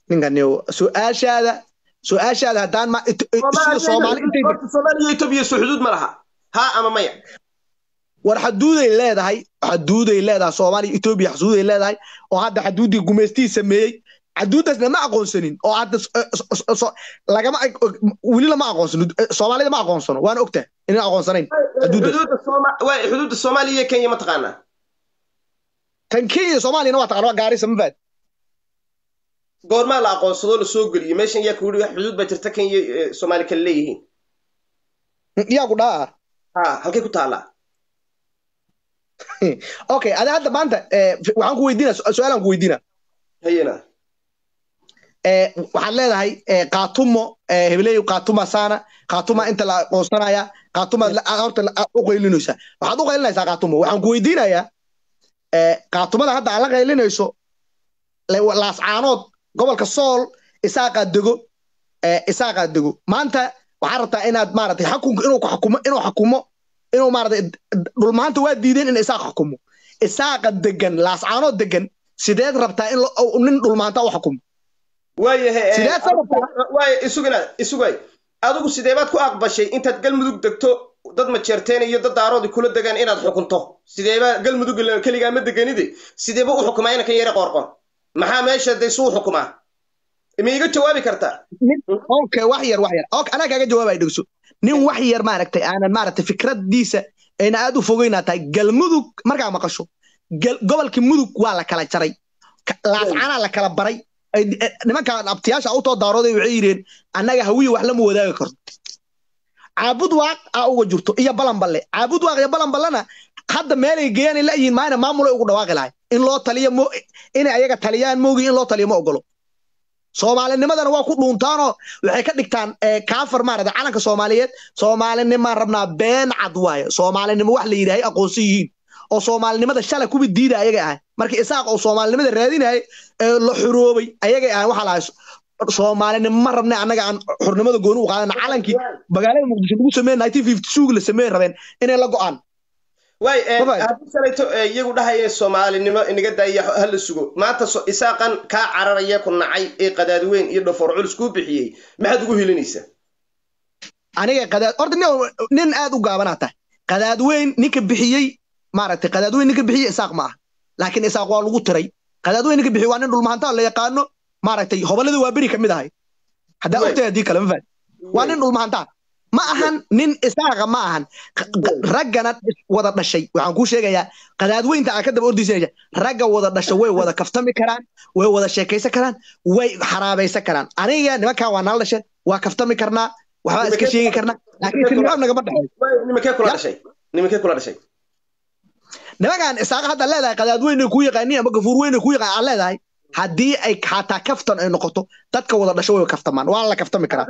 ninkan su-aashaada su-aashaada haddaan ma sida soomaali intay soomaaliya etoobiya soo xuduud ma laha haa ama maya war xaduuday leedahay xaduuday leedahay soomaaliya etoobiya xaduuday leedahay oo hadda xaduuddii gumaystii sameeyey xaduuddaasna ma aqoonsanin oo hadda lagama weli lama aqoonsano soomaalida ma aqoonsano waana ogtahay inaan aqoonsanayn xuduudda soomaaliya iyo kenya ma taqaanaa tan kenya soomaaliyana waa taqaan waa gaarisa ma faad goormaa la aqoonsadoo la soo geliyo meeshan yaa kuuri xuduud baa jirta kenya soomaali kale leeyihiin yaa ku dhaa ha halkay ku taallaa okay ada hadda maanta waxaan ku weydiina su-aalaan ku weydiina hayena waxaad leedahay kaatumo hebeleyo kaatuma saana kaatuma inta la aqoonsanaya kaatumaad horta u qaylinaysaa waxaad u qaylinaysaa kaatumo waxaan ku weydiinayaa kaatumada hadda aad la qaylinayso laascaanood gobolka sool isaaqaa dego isaaqaa dego maanta waxaad rabtaa inaad maaragtay xakunka inuu ku xakumo inuu xakumo inuu maaragtay dhulmaanta waa diideen in isaaq xukumo isaaqa degan laascaanood degan sideed rabtaa in nin dhulmaanta u xukumo waayahay isugina isugay adigu sideebaad ku aqbashay intaad galmudug degto dad majeerteen iyo dad daaroodi kula degaan inaad xukunto sideeba galmudug keligaa ma deganide sideeba u xukumaa inankan yare qoorqor maxaa meesha de suu xukumaa ma iga jawaabi kartaa okay wax yar wax yar okay anaa kaaga jawaabaya dhegso nin wax yar maaragtay aanan maaragtay fikradiisa ayna aad u fogeynaa tahay galmudug markaa maqasho gobolka mudug waa la kala jaray laascanaa la kala baray nimankan abtiyaasha utoo daarooday waxay yidheen annaga hawiye wax lama wadaagi karto caabud waaq aa uga jirto iyo balanballe caabud waaq iyo balanballena hadda meelay geeyaan la yihiin maayna maamulay ugu dhawaaqi lahay in loo taliyo mo inay ayaga taliyaan moogi in loo taliyo ma ogolo soomaalinimadana waa ku dhuuntaanoo waxay ka dhigtaan kaafar maarata calanka soomaaliyeed soomaalinimaan rabnaa been cad waaye soomaalinimo wax la yidhaahay aqoonsan yihiin oo soomaalinimada shalay kuwi diida ayagay ahay markii isaaq oo soomaalinimada raadinayay ee la xuroobay ayagay ahay waxaa lahay soomaalinimo ma rabne annaga aan xurnimada gooni u qaadana calankii magaalada muqdisho lagu sameeye nineteen fifty two la sameeye rabeen inay la go'aan way haddii salayto iyagu dhahaya soomaalinimo inaga daaya hala sugo maanta isaaqan kaa cararaya ku nacay ee qadaadweyn iyo dhafoor culus kuu bixiyey maxaad ugu helinaysaa aniga qadaad horta nin aad u gaabanaa tahay qadaadweyn ninka bixiyey maaragtay qadaadweyn ninka bixiyey isaaq ma ah laakiin isaaq waa lagu tiray qadaadweyn ninka bixiyey waa nin dhulmahantaa la yaqaano maaragtay hoballadii waa beri ka mid ahay haddaa ogtahay haddii kale ma faad waa nin dhulmahantaa ma ahan nin isaaqa ma ahan raggana wada dhashay waxaan kuu sheegayaa qadaadweynta aan ka daba ordaysanaya ragga wada dhashay way wada kaftami karaan way wada sheekaysan karaan way xaraabaysan karaan aniga nimankan waa nala dhasheen waa kaftami karnaa waxbaa iska sheegi karnaa laakiin tilmaam nagama dhexeeyo kula dhashay nimankee kula dhashay nimankan isaaqa hadda leedahay qadaadweynay kuu yaqaaniin ama gafuur weynay kuu yaqaan aan leedahay haddii ay xataa kaftan ay noqoto dadka wada dhasho way kaftamaan waa la kaftami karaa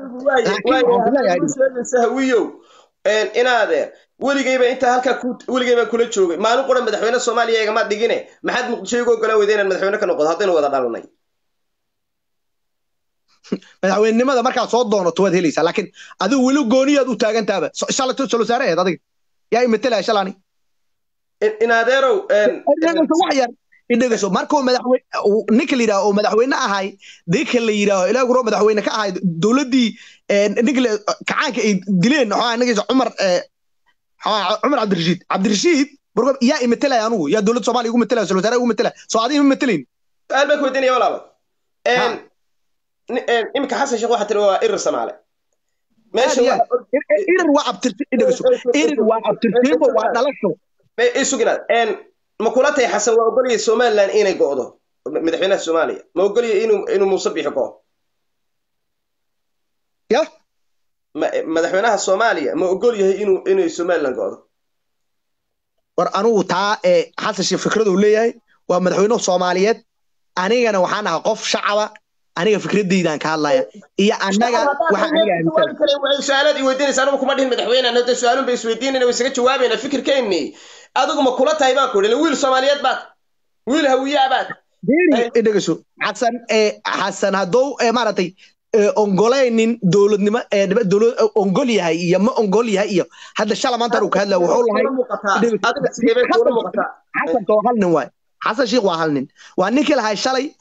hawiyow inaade weligayba intaa halkaa weligayba kula joogay maalin qura madaxweyne soomaaliya igama dhigine maxaad muqdisho igu ogolaan weyda inaan madaxweyne ka noqdo haddaynu wada dhalanay madaxweynenimada markaad soo doonato waad helaysaa laakiin adigu weli gooniyaad u taagantaaba shalato solo saare aheed adiga yaa imetelaya shalaani inadeerow wax yar idhegeyso markuu madaxweyne ninka la yidhaho oo madaxweyne ahay ninka la yidhaaho ilaa guro madaxweyne ka ahay dowladdii ninka kacaanka ay dileen waxaa nagaysa cumar cumar cabdirashiid cabdirashiid burgob yaa imetelaya anugu yaa dowladda soomaaliya igu metelaya sal wasaare igu metelaya soo adiga ma metelayn su-aal baan ku weydiinaya walaalo iminka xasan sheekh waxaa tiri waa irir samaale irir waa abtirsi dhegeyso irir waa abtirsiimo waa dhalasho isuginaad ma kula tahay xasan waa ogolaya somaliland inay go'do madaxweynaha soomaaliya ma ogolaya inuu inuu muuse bixi go'o ya madaxweynaha soomaaliya ma ogol yahay inuu inay somaliland go'do war anugu taa ee xasan sheekh fikraduu leeyahay waa madaxweynuhu soomaaliyeed anigana waxaan ahaa qof shacaba aniga fikradeydaan ka hadlaya iyo annaga su-aalaad iweydiinaysa anugu kuma dhihin madaxweyne hada su-aalun bay isweydiinayna way isaga jawaabayna fikirkeenni adigu ma kula tahay baan ku idhi wiil soomaaliyeed baad wiil hawiyaa baad dhegeyso xasan xasan haddou maaragtay ongolaynin dowladnimo ongol yahay iyo ma ongol yahay iyo hadda shala maanta uu ka hadlaya wuxuu lahay xasan waa hal nin waay xasan sheekh waa hal nin waa ninkii lahay shalay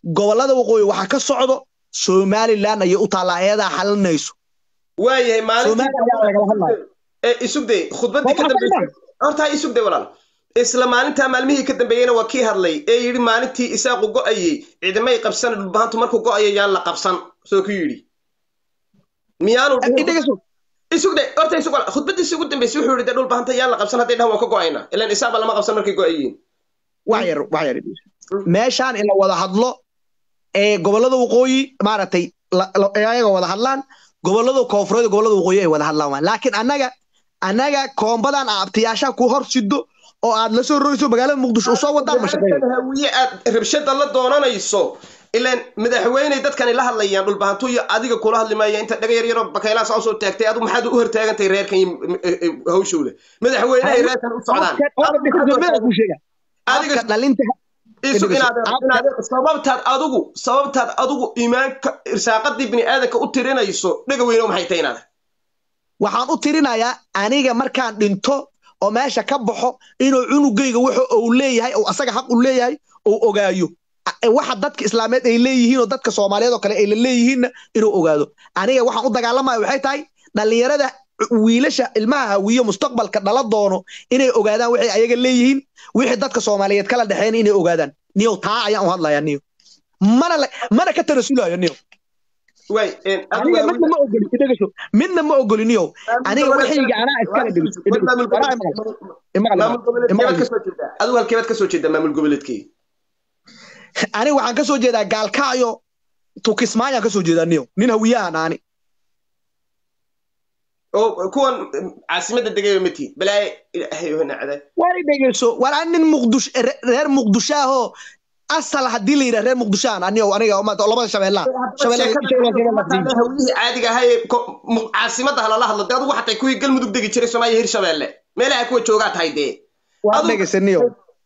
gobollada waqooyi waxaa ka socdo somaliland ayay u taallaa ayadaa xalinayso waayahay Soomaaliya ayaa lagala hadlaya. maalintii isugday khudbadii ka Waa dambeysay horta isugday walaal isla maalintaa maalmihii ka dambeeyeyna waa kii hadlay ee yidhi maalintii isaaqu go'ayey ciidamay qabsan dhulbahantu markuu go'ayo yaan la qabsan soo ku yidhi miyaanu dhihin- idhegeyso isugday horta isug walaal khudbadiisii ugu dambeysay wuxuu yidhi dee dhulbahanta yaan la qabsan hadday dhahan waan ka go'aynaa ilaan isaaqba lama qabsan markay go'ayiin wax yar wax yar meeshaan in la wada hadlo ee gobollada waqooyi maaragtay la- la- ee ayaga wada hadlaan gobollada koonfureed iyo gobollada waqooyi ay wada hadlaan waan laakiin annaga annaga koombadan abtiyaashaa ku hor sido oo aad la soo rogayso magaalada muqdisho usoo wadaan ma shaqeeyo hawiye aad rabshada la doonanayso ilaan madaxweyney dadkani la hadlayaan dhulbahantu iyo adiga kula hadli maaya inta dhaga yar yaroo bakaylaha saa usoo taagtay adu maxaad u hortaagantahay reerkan iyo hawshowle madaxweynehay reerkan u socdaan ku sheega adiga afka dhalinta isu Adiga inaad isu- inaad sababtaad adigu sababtaad adigu iimaanka irsaaqadii bini aadanka u tirinayso dhaga weyne maxay tahay inaad waxaan u tirinayaa aniga markaan dhinto oo meesha ka baxo inuu cunugayga wuxuu uu leeyahay oo asaga xaq u leeyahay uu ogaayo A- waxa dadka islaameed ay leeyihiin oo dadka soomaaliyeed oo kale ay la leeyihiinna inuu ogaado aniga waxaan u dagaalamaya waxay tahay dhallinyarada wiilasha ilmaha hawiyo mustaqbalka dhala doono inay ogaadaan waxay ayaga leeyihiin wixii dadka soomaaliyeed kala dhexeyn inay ogaadaan niyow taa ayaan u hadlayaa niyo mana la- mana ka tarasulayo niyo waay aniga midna ma ogoli idhagasho midna ma ogoli niyow aniga waxayga anaa iskala dhigis imaqal adigu halkeebaad kasoo jeedaa maamul goboleedkii aniga waxaan ka soo jeedaa gaalkacyo tukismaayaan ka soo jeedaa niyo nin hawiyahan aani oo kuwan caasimadda degaya mati balaaye ilaahay oo nacda war i dhegeyso war aan nin muqdish re- reer muqdishaahoo asal haddii la yidhaha reer muqdishaan aniyo aniga maanta labada shabeellaa shabeelle hawlihii caadiga ahaa ee ko- mu- caasimadda halala hadlo dee adigu xatay kuwii galmudug degi jiray soomaaliya hirshabeelle meelaha kuwa joogaa tahay dee waa Adu- dhegeysa niyo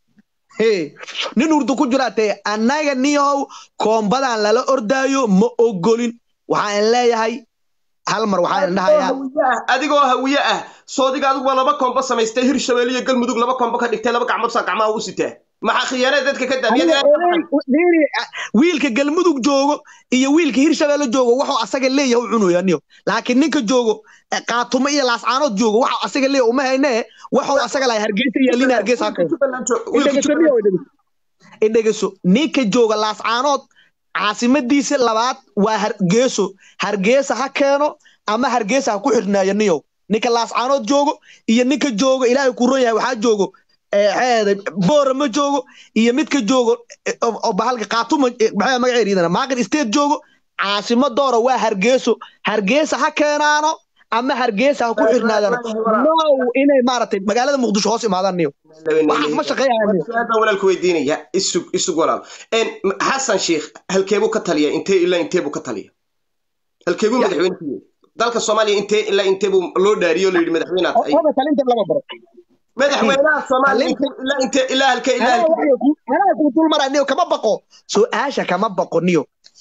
he nin urdu ku jiraa tee annaga niyow koombadan lala ordaayo ma ogolin waxaan leeyahay hal mar waxaan dhahayaa hawiye ah adigoo hawiye ah soodiga adiguba laba kombo samaystay hirshabeelle iyo galmudug laba kombo ka dhigtay laba gacmood saa gacmaha u sitaa maxaa khiyaanada dadka ka Aniga daamiyada oday- niiri, ah, wiilka galmudug joogo iyo wiilka hirshabeelle joogo waxuu asaga leeyahay u cunaya niyo laakiin ninka joogo eh, qaatumo iyo laascaanood joogo waxuu asaga leeyahay uma haynee waxuu asaga lahay hargeysa iyo lina hargeysa ha keeno idhegeso niyo idhegeso idhegeso ninka jooga laascaanood caasimadiisa labaad waa hargeyso hargeysa ha keeno ama hargeysa ha ku xirnaayo niyow ninka laascaanood joogo iyo ninka joogo ilaahay ku ron yahay waxaa joogo eh, xeede boora ma joogo iyo midka joogo eh, oo oo bahalka qaatuma eh, maxaa magaceeda iyadana maaqin state joogo caasimadoora waa hargeyso hargeysa ha keenaano ama hargeysa ha ku xirnaadano no inay maaragtay magaalada muqdisho hoos imaadaan niyo waxaas ma shaqeeyaan niyo su-aal baan walaalku weydiinaya isug isug walaal En, m- xasan sheikh halkeebuu ka taliya intee ilaa inteebuu ka taliya halkeebuu Ya. madaxweyne ku yahay dalka soomaaliya intee ilaa inteebuu loo dhaariyo la yidhi madaxweynaad ay oda talinta lama baro madaxweynaha soomaaliya Talinta- intee ilaa intee ilaa halkee ilaa anaa halkee waxay ku- anaa kuu dul maraa niyo kama baqo su-aasha kama baqo niyo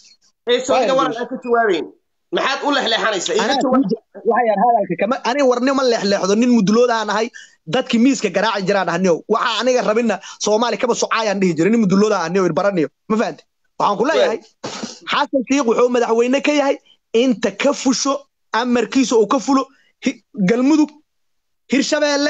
ee soodiga Waayo, waran aan ka jawaabeyn maxaad u lexleexanaysa iga anaa jawaab kuu- waxayaan hadalka kama aniga warni ma leexleexdo nin muduloodahan ahay dadkii miiska garaaci jiraan ah niyo waxa aniga rabina soomaali kaba socaayaan dhihi jiray nin muduloodahan niyo irbaraniyo ma fahamte waxaan ku leeyahay xasan shiikh wuxuu madaxweyne ka yahay inta ka fusho amarkiisa uu ka fulo hi- galmudug hirshabeelle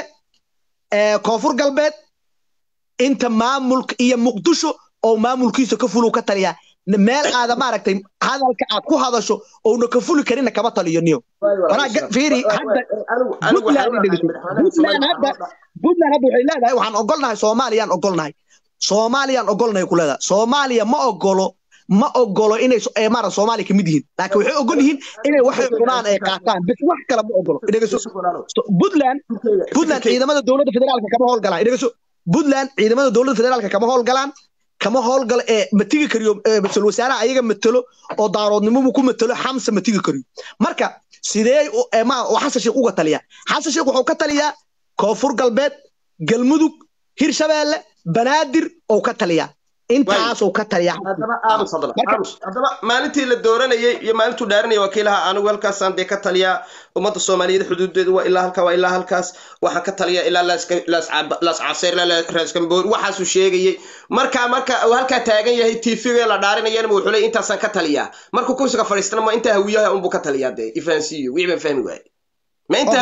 ee koonfur galbeed inta maamulka iyo muqdisho oo maamulkiisa ka fulo ka taliyaa meel aada maaragtay hadalka aad ku hadasho ouna ka fuli karinna kama taliyo niyo Waraa ga- fiiri, hadda- Puntland dhegeyso. Puntland hadda puntland hadda waxay leedahay waxaan ogolnahay soomaaliyaan ogolnahay soomaaliyaan ogolnahay ku leedahay soomaaliya ma ogolo ma ogolo inay so- ee maara soomaaliya kamid yihiin laakiin waxay ogol yihiin inay waxay cunaan ay qaataan bis wax kale ma ogolo dhegeyso So- puntland puntland ciidamada dowladda federaalka kama howlgalaan dhegeyso puntland ciidamada dowladda federaalka kama howlgalaan kama howlgalo ee ma tigi kariyo ee ra-iisul wasaaraha ayaga matelo oo daaroodnimobu ku matelo xamsa ma tigi kariyo marka sidee u- ee ma oo xasan sheekh uga taliyaa xasan sheekh wuxuu ka taliyaa koonfur galbeed galmudug hirshabeelle banaadir oo ka taliyaa intaasuu ka taliya haddaba aamus haddaba aamus haddaba maalintii la dooranayay iyo maalintuu dhaaranayay waa kii lahaa anigu halkaasaan dee ka taliyaa ummadda soomaaliyeed xuduudeedu waa ilaa halka waa ilaa halkaas waxaan ka taliyaa ilaa laas caseer ilaa raaskamboor waxaasuu sheegayay markaa marka uu halkaa taagan yahay tv la dhaarinayana wuxuu leey intaasaan ka taliyaa markuu kursiga fadhiistana ma intaa hawiyaha unbuu ka taliyaa dee ifahansiiyo wixii baan fahmi waaye ma intaa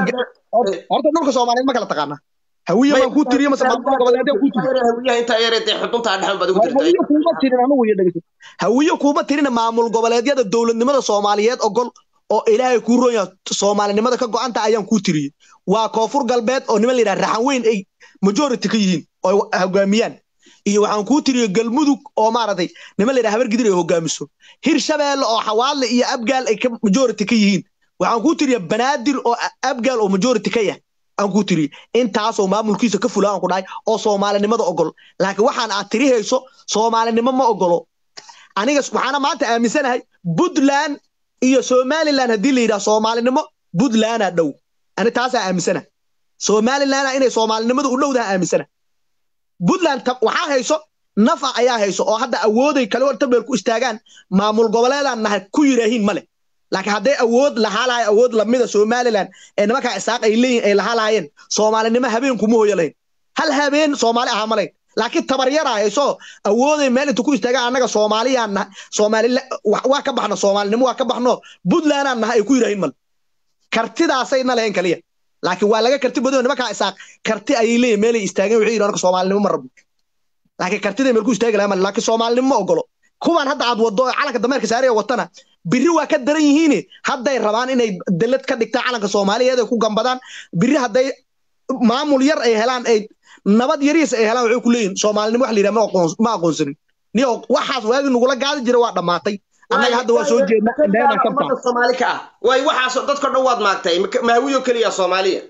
horta dhulka soomaaliyeed ma kala taqaana hawiye baan kuu tiriyo mase maamul goboleedeen kuu tiriyo hawiyaha intaa yare dee xuduntaa dhexan baad ugu hawiye dirtay kuuma tirin anigu iyo dhegeyso hawiye kuuma tirina maamul goboleedyada dowladnimada soomaaliyeed ogol oo ilaahay kuu roon yahay soomaalinimada ka go-anta ayaan kuu tiriyey waa koonfur galbeed oo niman la yidhaha raxan weyn ay majority ka yihiin oo ay hogaamiyaan iyo waxaan kuu tiriyey galmudug oo maaragtay niman la yidhaha habargidir ay hogaamiso hirshabeelle oo xawaadle iyo abgaal ay ka majority ka yihiin waxaan kuu tiriya banaadir oo abgaal oo majority ka yah aan kuu tiriye intaasoo maamulkiisa ka fula aan ku dhahay oo soomaalinimada ogol laakiin waxaan aad tiri hayso soomaalinimo ma ogolo aniga waxaana maanta aaminsanahay puntland iyo somaliland haddii la yidhaha soomaalinimo puntlandaa dhow ani taasaa aaminsana somalilanda inay soomaalinimadu u dhowdaha aaminsana puntland waxaa hayso nafa ayaa hayso oo hadda awooday kale war tabeel ku istaagaan maamul goboleedaan nahay ku yidhaahiin male laakiin hadday awood lahaa lahay awood lamida somaliland ee nimankaa isaaq ay leeyihin ay lahaa lahaayeen soomaalinimo habeen kuma hoyo lahayn hal habeen soomaali ahaa malayn laakiin tabaryaraa hayso awooday meel inta ku istaagaan annaga soomaaliyaan nahay soomaalila waa ka baxno soomaalinimo waa ka baxno puntlandaan nahay ay ku yidhaahiin male kartidaasayna lahayn kaliya laakiin waa laga karti badan nimankaa isaaq karti ayay leeyihin meelay istaageen waxay yidhi anaka soomaalinimo ma rabno laakiin kartiday meel ku istaagi lahaa male laakiin soomaalinimo ma ogolo kuwan hadda aad waddo ee calanka dameerka saaraya watana biri waa ka daran yihiin hadday rabaan inay dalad ka dhigtaan calanka soomaaliyeed ay ku gambadaan biri hadday maamul yar ay helaan ay nabad yariis ay helaan waxay ku leeyihin soomaalinimo wax la yidhaha ma aqoonsanin niyo waxaas waagi nagula gaadi jira waa dhammaatay annaga hadda waa soo jeedna indheena kabta soomaali ka ah waay waxaas dadka dhan waad maagtay mahawiyo keliya soomaaliya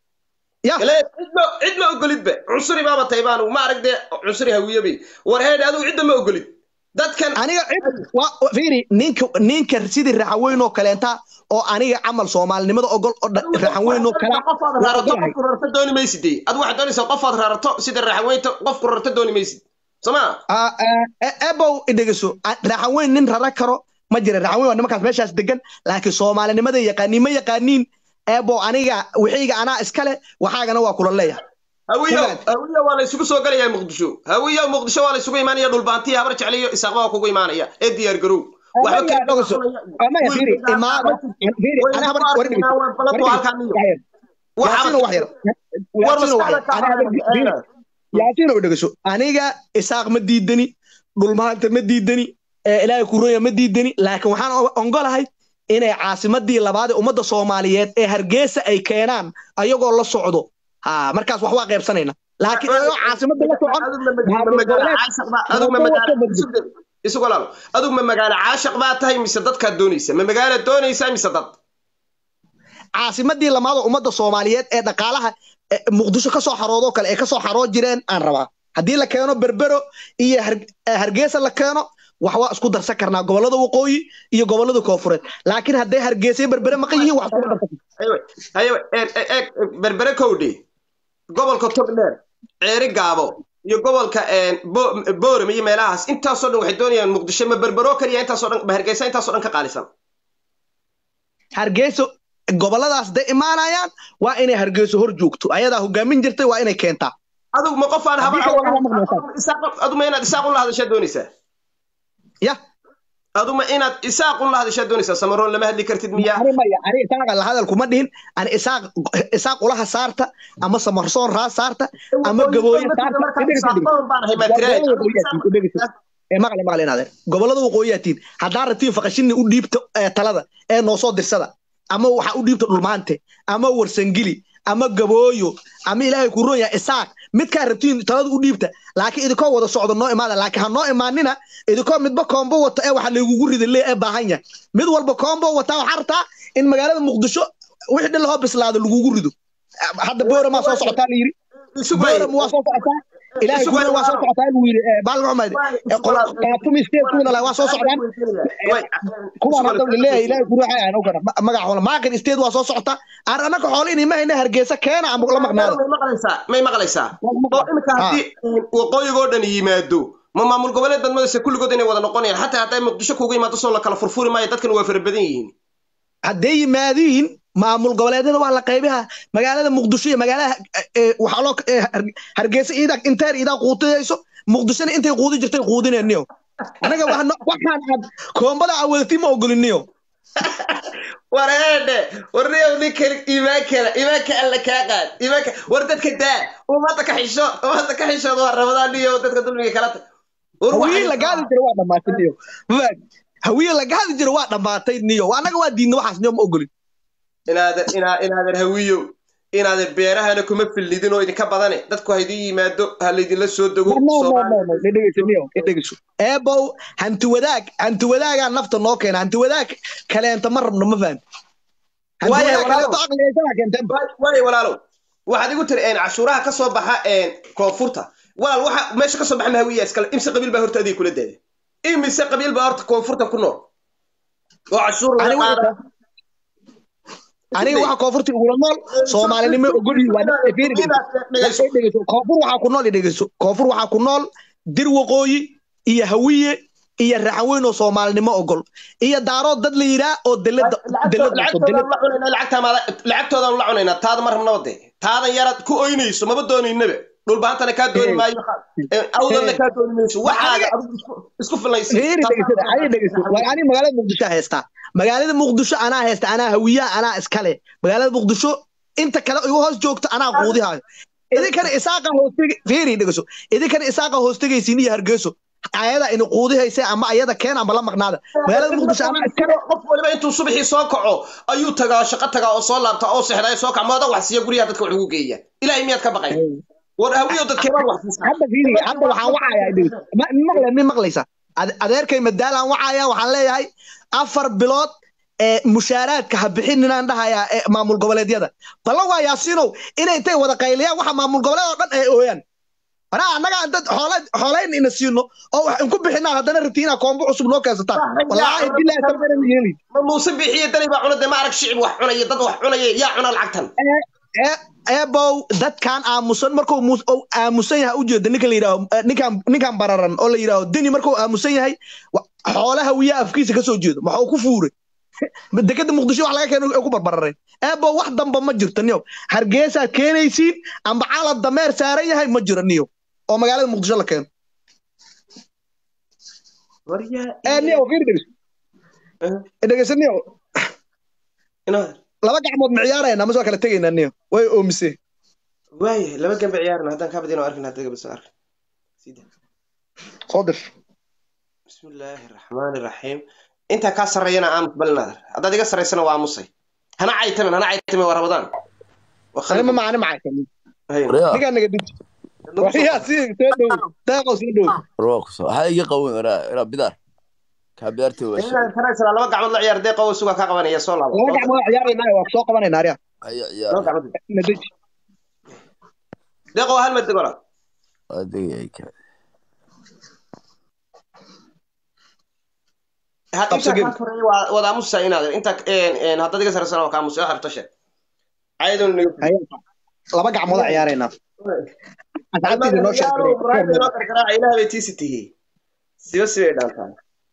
ya cidma cid ma ogolidba cunsuri baaba tahay baanu ma arag dee cunsuri hawiyobi war heedhe adigu cidda ma ogolid dadkan aniga cid waa fiiri ninka ninka sidii raxaweyn oo kaleenta oo aniga camal soomaalinimada ogol oo raxaweyn oo kala qofaad rarato qofku rarto dooni maysid dee adu waxaad doonaysaa qofaad rarato sida raxaweynta qofku rarto dooni maysid somaa ebow idhegeso raxaweyn nin rara karo ma jira raxaweyn waa nimankaas meeshaas degan laakiin soomaalinimada yaqaaniin ma yaqaaniin ebow aniga wixiyga anaa iskale waxaagana waa kula leeyahay hawiyo hawiyo waa la isugu soo galayaa muqdisho hawiyo muqdisho waa la isugu imaanaya dhulbaantiya habar jecliyo isaaqba waa kugu imaanaya ee diyaar garow yaasiino dhegeyso aniga isaaq ma diidani dhulmaanta ma diidani ilaahay kuroya ma diidani laakiin waxaan ongolahay inay caasimadii labaad ee ummadda soomaaliyeed ee hargeysa ay keenaan ayagoo la socdo ha markaas wax waa qaybsanayna laakiin ayagoo caasimada la socon isu walaalo adigu ma magaalo caashaq baa tahay mise dadkaad doonaysa ma magaalo doonaysaa mise dad caasimadii lamaad oo ummadda soomaaliyeed ee dhaqaalaha muqdisho ka soo xaroodoo kale ee ka soo xaroo jireen aan rabaa haddii la keeno berbero iyo hargeysa la keeno wax waa isku darsan karnaa gobollada waqooyi iyo gobollada koofureed laakiin hadday hargeysa berbere maqan yihiin wax iskuma darsan berbere kowdhe gobolka togdheer ceeri gaabo iyo gobolka boorem iyo meelahaas intaasoo dhan waxay doonayaan muqdisho ma berbero keliya intaasoo dhan ma hargeysa intaasoo dhan ka qaalisan hargeyso gobolladaas day imaanayaan waa inay hargeyso hor joogto ayadaa hogaamin jirtay waa inay keentaa adigu ma qof aan habar adu ma inaad isaaq un la hadashaa doonaysaa ya adu ma inaad isaaq un la hadashaa doonaysaa samaroon lama hadli kartid miyaa ani maya ani isaaqa la hadal kuma dhihin ani isaaq isaaq ulaha saarta ama samarsoon raa saarta ama gabooye saarta maqle maqle inaadeen gobollada waqooyiyaatiin haddaan rabtiin faqashini u dhiibta talada ee noo soo dirsada ama waxa u dhiibta dhulmaante ama warsangili ama gabooyo ama ilaahay ku roon yahay isaaq midkaa rabtiin talada u dhiibta laakiin idinkoo wada socdo noo imaada laakiin ha noo imaanina idinkoo midba koombo wata ee waxa laygugu rida lee ee baahan yahay mid walba koombo wataa waxaa rabtaa in magaalada muqdisho wixii dhan lahoo bislaado lagugu rido hadda booramaa soo socotaa la yiri booram waa soo socotaa ilaahay kuna waa soo socotaa lagu yiri baalka xumayd qaatumi state kuna laha waa soo socdaan kuwaan hadda laleeyahay ilaahay kuna waxay ahan ogana magaca xoolo maaqin state waa soo socota aan annaka xoolo inay ma hayna hargeysa keena ama la maqnaado may maqlaysaa may maqlaysaa oo imika haddii waqooyigoo dhan yimaado ma maamul goboleed baad madaysa kulligood inay wada noqonayaan xataa hadday muqdisho kugu yimaado soo la kala furfuri maayo dadkan waa fara badan yihiin hadday yimaadiin maamul goboleedyada waa la qaybaha magaalada muqdisho iyo magaalada waxaa loo hargeysa iidaa inteer iidaa quudinayso muqdishona intay quudi jirtay quudinayniyo anaga waxaan aad koombada awadatii ma ogoliniyo war eedhe war niyow ninkani iimaankana iimaanka alla kaa qaad iimaanka war dadka daa ummadda ka xisho ummadda ka xishood waa ramadaan niyo dadka dulmiga kala tag hawiye la gaadi jira waa dhammaatay niyo hawiye la gaadi jira waa dhammaatay niyo anaga waa diidna waxaas niyo ma ogolin inaadan inaa inaadan hawiyow inaadan beerahana kuma fillidin oo idinka badane dadku ha idin yimaado ha laydinla soo dego eebow hanti wadaag hanti wadaagaa nafta noo keena hanti wadaag kaleenta ma rabno ma fahmi waayo walaalow waxaad igu tiri cashuuraha ka soo baxa koonfurta walaal waxa meesha ka soo baxa mahawiya iskale imse qabiil baa horta adiga kula daada imise qabiil baa horta koonfurta ku nool oo cashuur laga qaada aniga waxa koonfurta igula nool soomaalinimo ogolyi koonfur waxaa ku nool dhegeyso koonfur waxaa ku nool dir waqooyi iyo hawiye iyo raxan weyn oo soomaalinimo ogol iyo daarood dad la yidhaa oo lacagtoodan la cunaynaa taada ma rabnaba dee taadan yaraad ku oynayso maba doonaynaba dhulbaantana kaa dooni maayo awdadna kaa dooni mayso waxaaga isku filaysaani magaalada muqdisho haystaa magaalada muqdisho anaa haysta anaa hawiyaha anaa iskale magaalada muqdisho inta kale igu hoos joogto anaa quudihaayo idinkana isaaqa hoostegi fiiri dhegeyso idinkana isaaqa hoostegaysiin iyo hargeyso ayada ina quudihaysa ama ayada keen ama la maqnaada magaalada muqdisho anaa iskale qof waliba intuu subaxii soo kaco ayuu tagaa shaqo tagaa oo soo laabta oo seexdaa soo kac mooda wax siiya guryaha dadka wax ugu geeya ilaahay miyaad ka baqay war hawiyo dadkeebaan wax siisaa hadda fiiri hadda waxaan wacayaa dhegeyso maqle min maqlaysa adeerkay madaalaan wacayaa waxaan leeyahay afar bilood ee mushaaraadka ha bixin inaan dhahayaa ee maamul goboleedyada ballan waa yaasiinow inay intay wada qayliyaan waxa maamul goboleed oo dhan ay ooyaan anaa annaga dad xoolayn ina siino oo wax inku bixinaa haddana rabti inaa koombo cusub noo keensataan wallaahi bilaahi tabaran yeeli ma muuse bixiye dani baa cuna dee ma arag shicib wax cunaya dad wax cunaya yaa cuna lacagtan eebow dadkan aamusan markuu aamusan yahay ujeeda ninka la yidhaaho ninkan ninkan bararan oo la yidhaaho deni markuu aamusan yahay xoolaha wiya afkiisa kasoo jeedo maxuu ku fuuray dekada muqdisho wax laga keeno ku barbarareen eebow wax damba ma jirto niyow hargeysaad keenaysiin amba calad dameer saaran yahay ma jiro niyow oo magaalada muqdisho la keeno niyow fiir dhegeyso dhegeyso niyow laba gacmood ma ciyaarayna ma soo kala tegaynaa niyo way oomise waaya laba gambe ciyaarna haddaan kaa badin oo arkin hadda gabasa ark soo dir bismillaahi raxmaani raxiim intaa kaa sarreeyana aamus balinaadar haddaad iga sarraysana waa aamusay hana caytamin hana caytamin waa rabadaan ma macani macaytamin ninkaa naga dhiji waryaa si soo dhow daaqow soo dhow waxaa iga qawen iraa bidaar laba gacmood la ciyaar deeqo sugaa kaa qabanaya soo laabo laba gacmood ciyaaraynaa waa soo qabanayna arya deeqo hal mad degola wada aamusa inaad inta haddaad iga sarreysana waa ka aamusa harto sheeg ayadoo laba gacmood ciyaaraynaa ilaah bay tiisi tihi siba sibay dhaantaa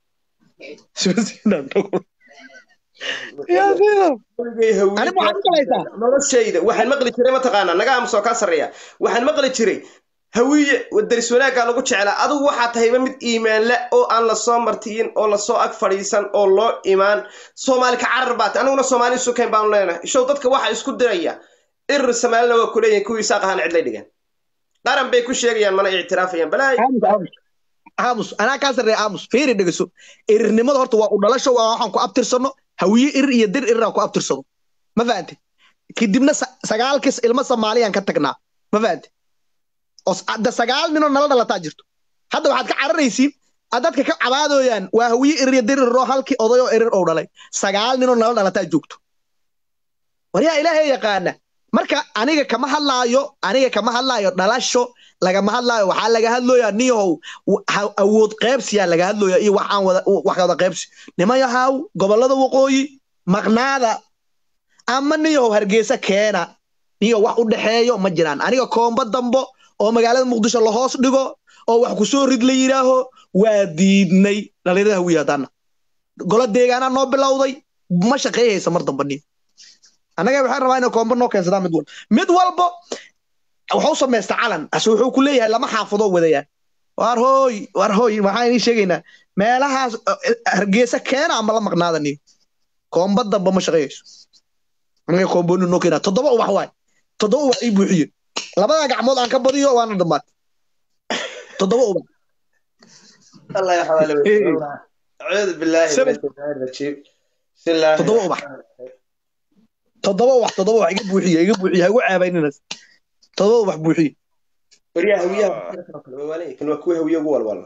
noloshayda waxaan maqli jiray mataqaanaa naga aamusoo kaa sarreeya waxaan maqli jiray hawiye daris wanaaggaa lagu jeclaa adigu waxaa tahayba mid iimaanla oo aan lasoo martiyin oo lasoo ag fadhiisan oo loo imaan soomaali ka carar baate aniguna soomaali sukayn baanu leenahay show dadka waxa isku diraya irir samaalina waa kuleeyihin kuwii saaq ahaan cidlay dhigan qaran bay ku sheegayaan mana ictiraafayaan balaay aamus anaa kaa sarreeya aamus fiiri dhegeyso irirnimada horta waa u dhalasho waa waxaan ku abtirsano hawiye irir iyo dir irir aan ku abtirsano ma fahante kadibna sagaalkiis ilmo soomaaliyaan ka tagnaa ma fahante da sagaal ninoo nala dhalataa jirto hadda waxaad ka cararaysiin dadka ka cabaadooyaan waa hawiye irir iyo dir iriroo halkii oday oo irir ou dhalay sagaal ninoo nala dhalataa joogto waryaa ilaahay yaqaana marka aniga kama hadlaayo aniga kama hadlaayo dhalasho lagama hadlaayo waxaa laga hadlooyaa niyahow awood qaybsiyaa laga hadlooya iyo waxaan wada wax wada qaybsi nimayahaw gobollada waqooyi maqnaada ama niyahow hargeysa keena niyo wax u dhexeeyo ma jiraan aniga koombo dambo oo magaalada muqdisho lahoos dhigo oo wax ku soo rid la yidhaaho waa diidnay dhalinyarada hawiye haddaana golo deegaanaa noo bilowday ma shaqeeyaysa mar damba nin annaga waxaan rabaa inay koombo noo keensadaan mid walba mid walbo wuxuu samaysta calan ase wuxuu ku leeyahay lama xaafadoo wadayaan waar hooy waar hooy waxaan inii sheegaynaa meelahaas eh, hargeysa keena ama la maqnaada nin koombo damba ma shaqeeyayso anaga koombooni noo keenaa toddoba ubax waay toddoba ubax ii buuxiye labada gacmood aan ka badiyo waana dhammaad toddoba ubax الله يحوالي إيه. أعوذ بالله من سبب. الشيطان الرجيم بسم الله تضوء بح. toddoba ubax toddoba ubax iga buuxiye iga buuxiye ha igu ceebayninaas toddoba ubax buuxiye وريا هوية كان وكوه هوية جوال والله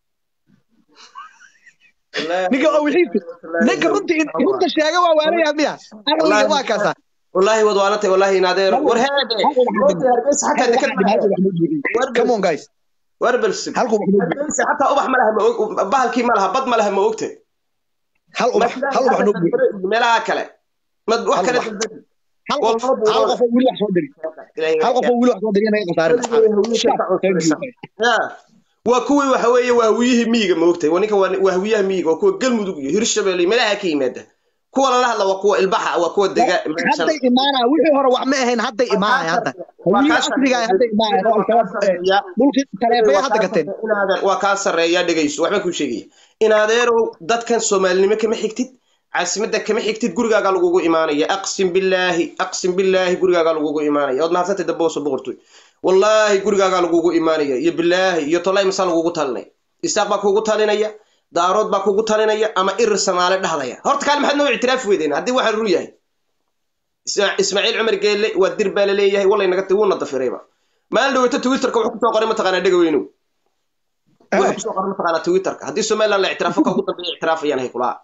ninka oo wixiisi ninka runtii runta sheega waa waalayaa miya aqliga waa kaasa والله وضوانته والله نادر ورهاده هربس حتى ذكر come on guys وربلس halku ubax noo buuxiye هربس حتى أبح ملها بهالكي ملها بض ملها ما وقته hal ubax hal ubax noo buuxiye ملها كله ما Hal واحد ubax. hal qof hal qof oo wili wax soo diri hal qof oo wili wax soo diri inaga qasaare waa kuwii waxa weeye waa hawiyihii miyiga moogtay waa ninka waa hawiyaha miyiga waa kuwa galmudug iyo hirshabelle meelaha ka yimaada kuwa lala hadla waa kuwa ilbaxa waa kuwa dega hadday imaanaa wixii hore wax ma ahayn hadday imaanay hadda hawiye asriga ah hadday imaanay oo al-shabaab eh, dhulkii taleefaya hadda gateen waa kaa sarreeya dhegayso waxba kuu sheegaya in adeerow dadkan soomaalinimo kama xigtid caasimadda kama xigtid gurigaagaa lagugu imaanaya aqsim billaahi aqsim billaahi gurigaagaa lagugu imaanaya ood mahadsantay dabooso boqortoy wallaahi gurigaagaa lagugu imaanaya iyo billaahi iyo tolay masaa lagugu talinaya isaaq baa kugu talinaya daarood baa kugu talinaya ama irir samaale dhahdaya horta kaale maxaad noo ictiraafi weydeen haddii waxaan run yahay Isma- ismaaciil cumar geelle waa dir baa la leeyahay wallay naga wuuna dafirayba maalin dhaweyta twitterka wuxuu kusoo qoray mataqaanaa dhegaweynow wuxuu kusoo qoray mataqaanaa twitterka haddii somaliland la ictiraafo ka ugu dambeeya ictiraafayaan hay kulaa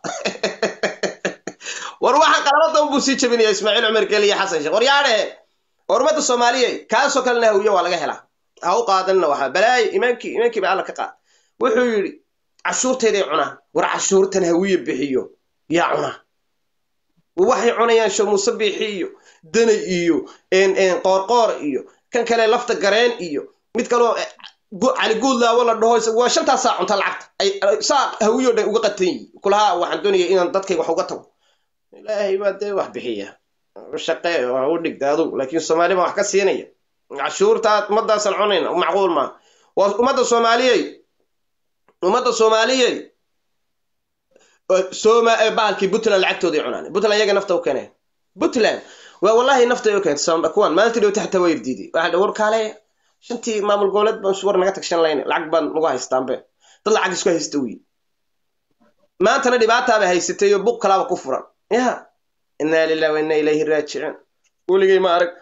war waxaan qalabada unbuu sii jabinaya ismaaciil cumar geelle iyo xasan sheekh war yaadhe horumada soomaaliya kaasoo kalena hawiye waa laga helaa ha u qaadanina waxaa balaayo imaankii imaankii baa alla ka qaad wuxuu yidhi cashuurtayday cunaa war cashuurtan hawiye bixiyo yaa cunaa waxay cunayaan show muuse biixi iyo danay iyo een- een qoorqoor iyo kan kale lafta gareen iyo mid kaloo eh, gu- cali guudlaawo la dhaho is- waa shantaas saa cunta lacagta ay ay- saa hawiyo dhan uga qatan yihin kulaha waxaan doonaya inaan dadkayga wax uga tago ilaahay baa dee wax bixiya shaqe waa u dhigta adugu laakiin soomaali baa wax ka siinaya cashuurtaa ummadaasan cunayna macquul maa waa ummadda soomaaliyey ummadda soomaaliyey sooma ee bahalkii puntland lacagtooday cunaan puntland iyaga nafta u keeneen puntland waa wallahi nafta u keentay Soom- kuwan maalintii dhawta xataa waa irdiiday waxaa dha war kaale shantii maamul goboleed baan war naga tagshan layne lacag baan nagu haystaanbe dad lacag isku haysta wiy maantana dhibaataaba haysatay oo buq kalaaba ku furan ya inaa lillahi wa inaa ilayhi raajicuun weligay ma arag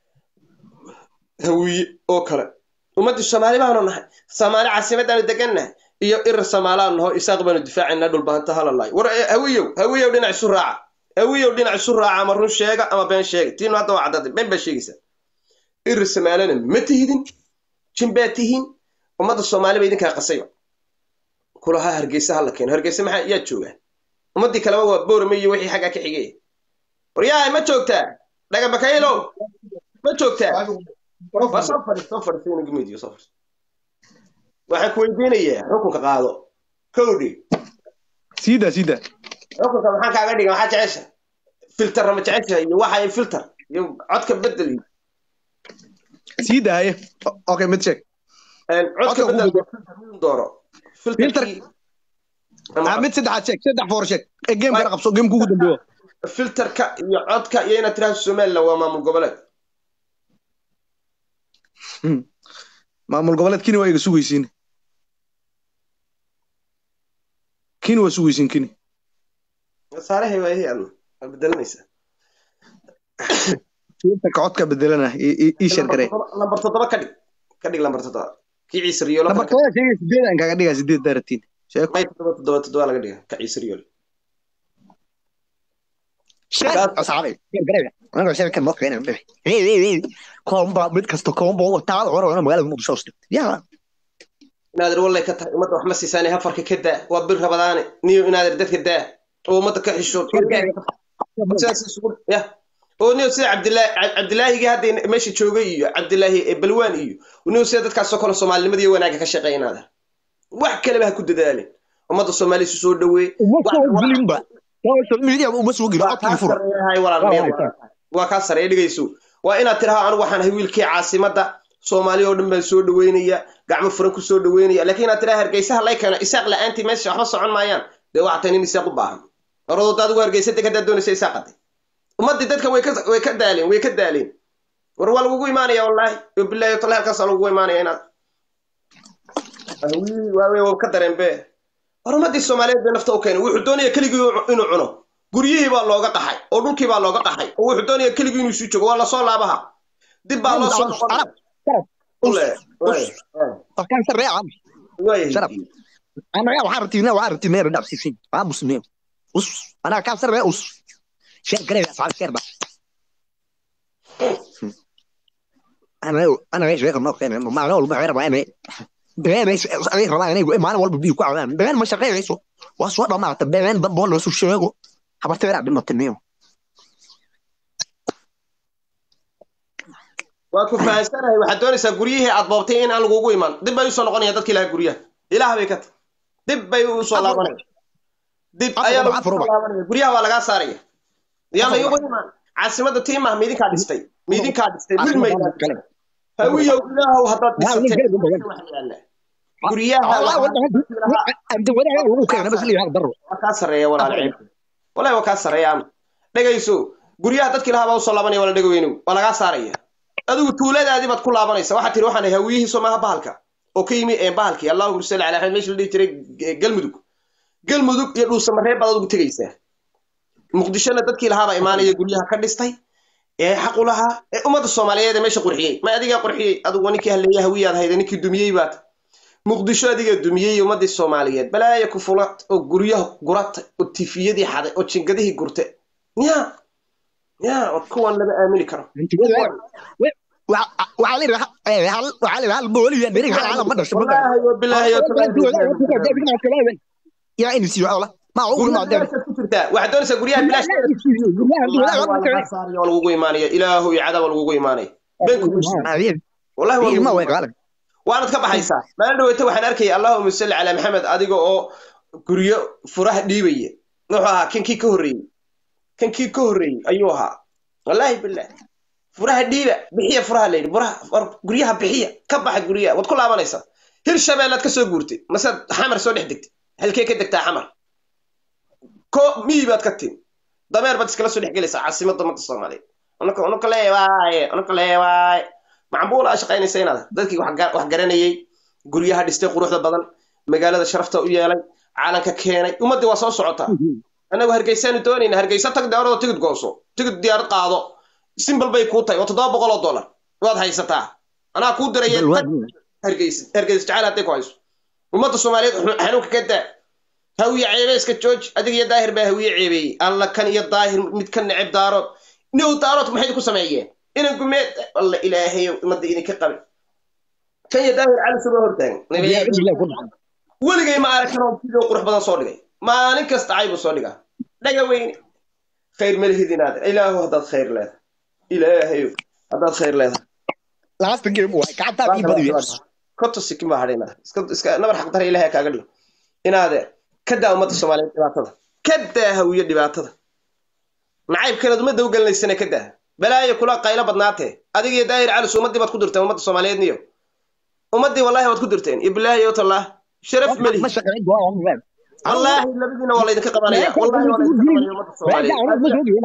hawiye oo kale ummaddii soomaali baanu nahay soomaali caasimaddaanu degannahay iyo irir soomaalaan naho isaaq baanu difaacayna dhulbaanta halalay war eh, hawiyow hawiyow dhinac isu raaca hawiyow dhinac isu raaca ama run sheega ama been sheega tiinu hadda waa caddaday been baa sheegaysaa irir somaalina ma tihidin jin baa tihiin ummadda soomaali ba idinkaa qasayba kulaha hargeysa hala keeno hargeysa maxaa yaa joogaa ummaddii kaleba waa boorame iyo wixii xaggaa ka xigay war yahay ma joogtaa dhagabakaylow ma joogtaa waa soo fadhiis soo fadhiis inagu midiyo soo fadhiis waxaan ku weydiinayaa xukunka qaado kowdhi siida siida xukunka maxaan kaaga dhiga maxaa jecesha filter ma jecesha iyo waxa filter iyo codka bedel iyo siida haye O- okay mid sheeg een, codka Codka bedel ugu filter miduu dooro filterkii ah mid saddexaad sheeg saddex foor sheeg ee game kana qabso game kugu dambeeyo filterka iyo codka iyo inaad tiraahdo somaliland waa maamul goboleed Hmm. maamul goboleed kini waa iga sugaysiin kini waa sugaysiin kini saarahay waa ihi adna waa bedelanaysaa filterka codka bedelana ii- ii ii sheer garee lambar toddoba ka dhig ka dhig lambar toddoba kii ciise riyoolo number todoba sheegay sideed aan kaga dhigaa sideed daaratiin sheeg may toddoba toddoba toddoba laga dhiga ka ciise riyoolo sheeg asxaabay sheer garee aniga sheer kan maqayna bixi koomba mid kasta koomba wataa hore hore magaalada muqdisho hoos dhigtay yaa inaadir wallay ka tahay ummadda wax ma siisaane hafarka ka daa waa bir rabadaane niyo inaadir dadka daa oo ummadda ka xishood sidaas isugu ya oo niyo sida cabdilaahi cabdilaahigii hadda meesha joogay iyo cabdilaahi balwaan iyo niyo sida dadkaasoo kale soomaalinimada iyo wanaagga ka shaqeynaada wax kaleba ha ku dadaalin ummadda soomaaliya isu soo dhaweey uma soo gelinba social media uma soo gelin codkii fura waa kaa sareeya dhigayso waa inaad tiraha anigu waxaan ahay wiilkii caasimadda soomaaliya oo dhan baan soo dhaweynaya gacmo furan ku soo dhaweynaya laakiin inaad tiraha hargeysaha lay keeno isaaq la-aantii meesha waxba socon maayaan dee waxaa tahay nin isaaq u baahan oradoo adigu hargeysa deg haddaad doonaysa isaaqaday ummaddii dadka way ka way ka daaleen way ka daaleen war waa lagugu imaanaya wallaahi bilaahi tallahi halkaasaa lagugu imaanaya inaad waawe waa ka dareen be war ummaddii soomaaliyeed bay nafta u keenay wuxuu doonaya keligii inuu cuno guryihii baa looga qaxay oo dhulkii baa looga qaxay oo wuxuu doonaya keligii inuu sii joogo waa lasoo laabaha dib baa loo soo وكان سر عم شرف انا يا وحارتي انا وحارتي مير داب سيسين ابو سنين وص انا كان سر وص شير قريب اصحاب شير بقى انا انا ايش غير ما كان ما انا ولا غير انا بغير ايش غير ما انا ما انا ولا بدي كوع بغير ما شغال ايش واسوا ما تبين بقول له شو شيغو حبرت بلعب بالمتنيو waa ku fahansanahay waxaad doonaysaa guryihii aad boobtay in aan lagugu iman dib bay usoo noqonaya dadkii lahaa guryaha ilaah bay ka ta dib bay usoo laabanaya dib ayaa lagu soo laabanaya guryaha waa lagaa saaraya yaa la igu iman caasimadda tiimah miidinkaa dhistay miidinkaa dhistay wilmaydaa hawiyow ilaahow haddaad dhisatay guryaha waa kaa sareeya walaal walahi waa kaa sareeya ama dhegayso guryaha dadkii lahaa baa usoo laabanaya wala dhegaweynow waa lagaa saaraya adigu tuuladaadii baad ku laabanaysa waxaa tiri waxaan hawiyihii soomaha bahalka oo ka yimi bahalkii allahuma salli ala axmed meesha la dhihi jiray galmudug galmudug iyo dhuusamareeb baad adigu tegaysaa muqdishona dadkii lahaabaa imaanaya guryaha ka dhistay ee xaq u lahaa ee ummadda soomaaliyeed ee meesha qurxiyey ma adigaa qurxiyey adigu ninkii halleeya hawiyaad hayda ninkii dumiyey baad muqdisho adigaa dumiyey ummaddii soomaaliyeed balaaya ku fulat oo guryaha guratay oo tifiyadii xaday oo jingadihii gurtay ya ya kuwan lama aamini karo وعلى البولي يعني على مدى والله وبالله يا اني سي والله ما هو ما waxaad doonaysaa guryaha bilaash lagugu imaanaya ilaahu iyo cadaba lagugu imaanaya waanad ka baxaysaa maalin dhaweyta waxaan arkaya allahuma salli calaa maxamed adiga oo guryo furaha dhiibaya wuxuu ahaa kankii ka horreeyey kankii ka horreeyey ayuu ahaa wallaahi bilah furaha dhiiba bixiya furaha layidhi furaha guryaha bixiya ka baxa guryaha waad ku laabanaysaa hir shabeellaad ka soo guurtay masead xamar soo dhex degtay halkee ka degtaa xamar ko miyi baad ka tin dameer baad iskala soo dhex gelaysaa caasimadda ummadda soomaaliyeed unuka unuka leewaaye unuka leewaaye macbuul aa shaqaynaysa inaad dadkii wax garanayey guryaha dhistay quruxda badan magaalada sharafta u yeelay caalanka keenay ummaddii waa soo socotaa annagu hargeysaanu doonayna hargeysa tag deorado tigid gooso tigid diyaarad qaado simbal bay kuu tahay oo toddoba boqol oo dollar waad haysataa anaa kuu diraya hargeysa hargeysa jacayl hadday ku hayso ummadda soomaaliyeed xanuunka ka daa hawiye ceebe iska jooji adiga iyo daahir baa hawiye ceebeeyey alla kan iyo daahir mid ka neceb daarood new daarood maxay ku sameeyeen inan gumeed alla ilaahay ummadda idinka qabin kan iyo daahir cali suba hortaagan weligay ma aragkan video qurux badan soo dhigay maalin kasta caybu soo dhigaa dhaga weyne khayr ma lihid inaad ilaahu haddaad khayr leedahay ilaahayo haddaad khayr leedahay last game waa gacanta ii badiyo koto sikin baa hadhay inaad iska iska nabar xaq dara ilaahay kaaga dhigo inaade ka daa ummadda soomaaliyeed dhibaatada ka daa hawiye dhibaatada nacaybkeed ummadda u gelinaysana ka daa balaayo kula qaylo badnaatee adiga iyo daahir calis ummaddii baad ku dirteen ummadda soomaaliyeed niyo ummaddii wallahi waad ku dirteen iyo bilaahi iyo tallah sharaf melihi wallaahi labadiina waa laydinka qabanaya wallaahi waa laydinka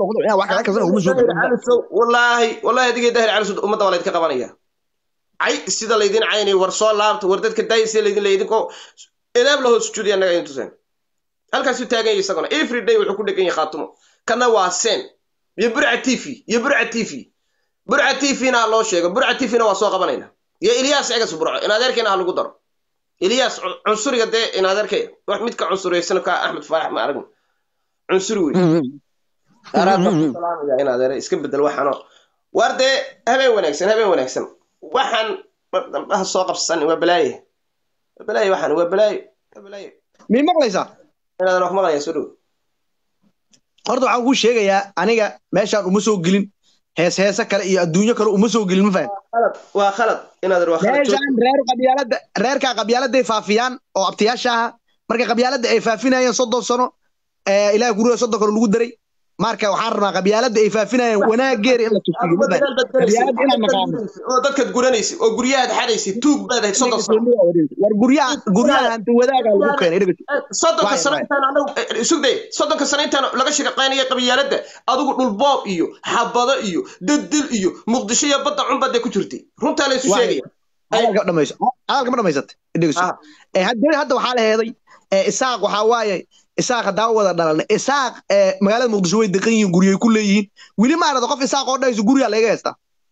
qabanaya wallaahi wallaahi adiga daahir calis ummadda waa laydinka qabanaya cay sida laydin caynay war soo laabta war dadka daay sida laydin laydinko edaab la hoos sujuudiya annaga idin tuseen halkaasuu taagan yahay isaguna every day wuxuu ku dhegan yahay khaatumo kana waa sen iyo burca t v iyo burca t v burca t v na loo sheego burca t v na waa soo qabanayna iyo ilyaas egas burco in adeerkeena ha lagu daro ilyaas cunsuriga dee in adeerkay wax midka cunsuriyeysan ka axmed faarax ma aragna cunsuri wey araabasalaamaya in adeere iska bedel waxaano war dee habeen wanaagsan habeen wanaagsan waxaan ha soo qabsan waa balaaye waa balaaye waxaan waa balaaye waa balaaye mii maqlaysaa inaadan wax maqlaya soo dhow horta waxaan kuu sheegayaa aniga meeshaan uma soo gelin hees heese kale iyo adduunyo kale uma soo gelin ma fahan khalad waa khalad inaad waa khalad meeshaan reer qabyaalada reerkaa qabyaaladay faafiyaan oo abtiyaasha aha marka qabyaalada ay faafinayeen soddon sano ee ilaah guriga soddon kale lagu daray marka waxaan rabnaa qabyaalada ay faafinayeen wanaageeda in la tusiyo ma fahan qabyaalada inaan naqaano oo dadkaad guranaysa oo guryahaad xadaysa tuug baad ahayd soddon sano war guryaha guryaha hanti wadaaga lagu keenay dhegeyso soddonka Waay, sano waay. intaan anagu sugday soddonka sano intaan laga shaqaynaya qabyaaladda adigu dhulboob iyo xabado iyo daddil iyo muqdisho iyo badda cunbaad ku jirtay runtaa la isu Waay. sheegaya hadalka dhamayso hadalka ma dhamaysatay dhegeyso Ah. ee hadda hadda waxaa la heeday ee isaaq waxaa waaye isaaq haddaan wada dhalalnay isaaq ee magaalada muqdisho way deqan yihiin guryay ku leeyihiin weli ma arada qof isaaq oo dhahayso guryaa laga heystaa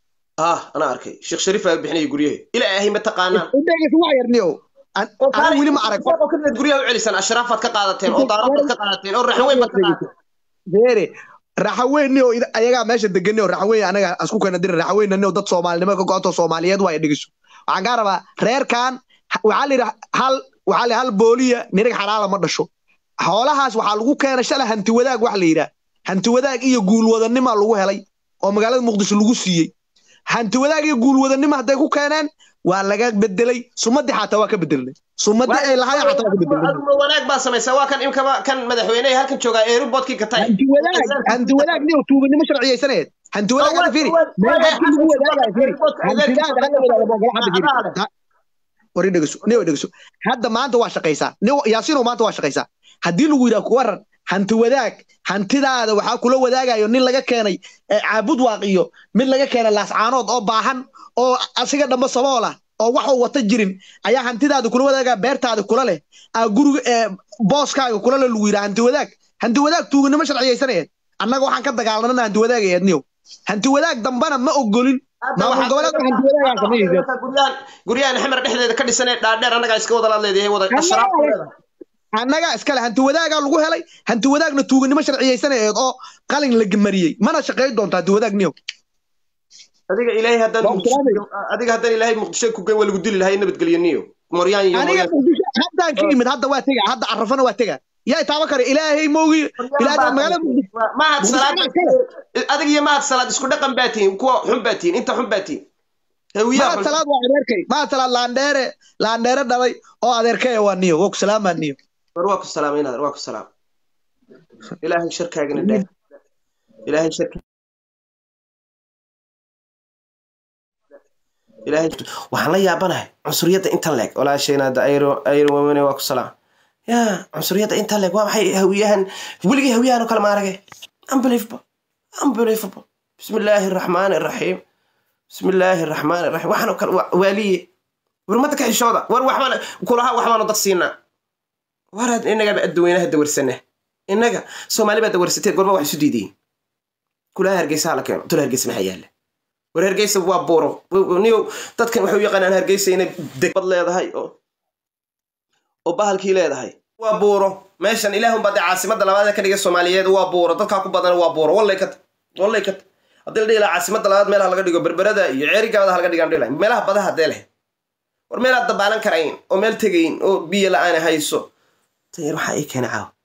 ah anaa arkay sheekh shariif aa bixinaya guryaha ilaahay ma taqaanaan dhegeyso wax yarniyo anigu weli ma arag oo kaligeed guryaha u celisaan ashraafaad ka qaadateen oo daarabaad ka qaadateen oo raxweyn baad ka qaadateen beere raxaweyni oo ida- ayagaa meesha degani oo raxaweyni anaga asku keena dira raxaweynani oo dad soomaalinimo ka go-anto soomaaliyeed waa dhegeyso waxaan kaa rabaa reerkan ha- waxaa la yidhi hal waxaa la hal booliya nirig xalaala ma dhasho xoolahaas waxaa lagu keenay shalay hanti wadaag wax la yidhaah hanti wadaag iyo guulwadanima lagu helay oo magaalada muqdisho lagu siiyey hanti wadaag iyo guulwadanima hadday ku keeneen waa laga bedelay sumadii xataa waa ka bedelnay sumadii ay lahaayeen xataa waa ka bedelnay aduma wanaag baa samaysaa waa kan imkaba kan madaxweyneha halkan joogaa eeruboodkii ka tahay hanti wadaag hanti wadaag niyo tuuganimo sharciyeysaneed hanti wadaag hadda fiiri meel hanti lagu wadaagayo fiiri hantidaada hala wadaago ma ogola hadda fiiri Ha- wari dhegeyso niyo dhegeyso hadda maanta waa shaqaysaa niyo yaasiino maanta waa shaqaysaa haddii lagu yidhaha ku waran hanti wadaag hantidaada waxaa kula wadaagayo nin laga keenay ee caabud waaq iyo mid laga keenay laascaanood oo baahan oo asiga dhamba saboola oo waxuu wata jirin ayaa hantidaada kula wadaagaa beertaada kula leh aa guriga ee booskaaga kula leh lagu yidhaha hanti wadaag hanti wadaag tuuganimo sharciyeysaneed annaga waxaan ka dagaalanana hanti wadaag eedniyo hanti wadaag dambana ma ogolin maamul goboleedka hanti wadaagaan sameeyeysa guryahan guryahan xamar dhexdeeda ka dhisanee dhaadheer annagaa iska wada laadleedahay wada ashraaf ku leedahay annaga iskale hanti wadaagaa lagu helay hanti wadaagna tuuganimo sharciyeysaneed oo qalin la gemariyey mana shaqayn doonto hanti wadaag niyo adiga ilaahay haddaan Waa muqdisho salaamay. adiga haddaan ilaahay muqdisho ku geyn waa lagu dili lahay nabadgelyo niyo moryaan iyo aniga moryaan muqdisho haddaan ka imid hadda waa tega hadda carafana waa tega yaa taaba kare ilaahay moogi ilaahay magaalada muqdisho mahad Muqdisho salaad anaa kale. adiga iyo mahad salaad isku dhaqan baa tihiin kuwa xun baa tihiin inta xun baa tihiin hawiyaha maad xun salaad waa adeerkay maad salaad laandheere laandheere dhalay oo adeerkaya waa niyo waa ku salaamaa niyo war waa ku salaamay inaad waa ku salaam ilaahay sharkaagana dheh ilaahay sharka ilaahay waxaan la yaabanahay cunsuriyadda inta leeg walaashayna hadda ayro ayro wamane waa ku salaam ya cunsuriyadda inta leeg waa maxay hawiyahan weligii hawiyahan oo kale ma aragay unbelievable unbelievable bismi illaahi araxmaani araxiim bismi illaahi araxmaani araxiim waxaan oo kale waa- waaliye warmada ka xishooda war waxbaan kulaha waxbaanu dad siinaa waraad innagaba adduweynaha dawarsana innaga soomaali baa dawarsateed gorba wax isu diidayin kulaha hargeysa hala keeno dul hargeysa maxaa yaalla war hargeysa waa buuro niyo dadkan waxay u yaqaanaan hargeysa inay degbad leedahay oo oo bahalkii leedahay waa buuro meeshan ilaahunbaa dee caasimadda labaad ee ka dhigay soomaaliyeed waa buuro dadkaa ku badan waa buuro wallay kat wallay kat haddii la dhihi lahaa caasimadda labaad meelaha laga dhigo berberada iyo ceerigaabada halaga dhigaan dhihi lahaa meelaha badaha dee leh war meelaad dabaalan karayn oo meel tegayn oo biyo la-aan hayso tayar waxaa ii keena caawa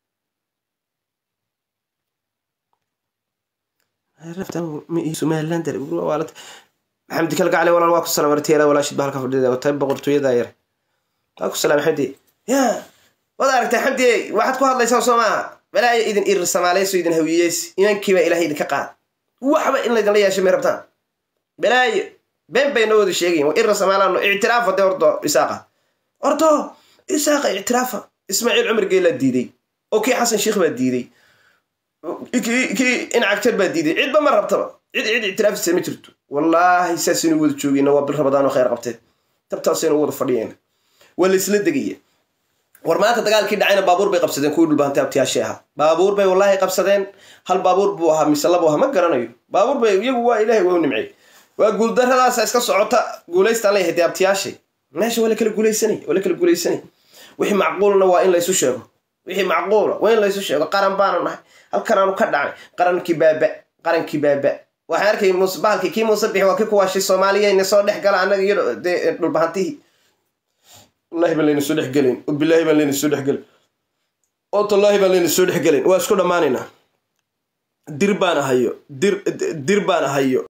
somaliland maxamed kal gacli walaal waa ku salaam artiyada walaashid ba halka fadhida watay boqortooyada yar waa ku salaam xamdi ya waad aragtay xamdi waxaad ku hadlaysaa soo maaha balaayo idin irir samaaleyso idin hawiyeys imankiiba ilaahay idinka qaad waxba in laydinla yeeshay may rabtaan balaayo been bay noo wada sheegayin waa irir samaalaano ictiraafa dee ordo isaaqa ordo isaaqa ictiraafa ismaaciil cumar geelaa diiday oo kii xasan sheikh baa diiday kii kii incagtar baa diiday cidba ma rabtaba cid cid ictiraafisa ma jirto wallaahi saasaynu wada joogeyna waa bil rabadaan oo khayr qabteen tabtaasaynu wada fadhiyeyna waa la isla degaya war maanta dagaalkii dhacayna baabuur bay qabsadeen kuwii dhulbaantay abtiyaashee ahaa baabuur bay wallaahi qabsadeen hal baabuur buu ahaa mise labo ahaa ma garanayo baabuur bay iyagu waa ilaahay waa u nimcey waa guuldaradaasa iska socota guulaystaan leeyahay dee abtiyaashay meesha waa la kala guulaysanay waa la kala guulaysanay wixii macquulna waa in laysu sheego wixii macquula waa in laysu sheego qaran baanu nahay halkan aanu ka dhacnay qarankii baaba qarankii baaba waxaan arkay muuse bahalkii kii muuse bixi waa kii ku waashay soomaaliyayna soo dhex gala annaga iyo dee dhulbahantihii wallahi baan layna soo dhex gelayn oo bilaahi baan layna soo dhex gelin oo tallaahi baan layna soo dhex gelin waa isku dhammaanaynaa dir baan hayo dir dir baan hayo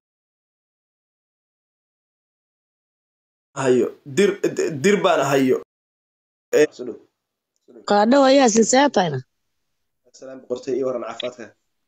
hayo dir dir baan hayo qaadho ayaa sinseetayna salaam boqortay iyo waran caafimaadka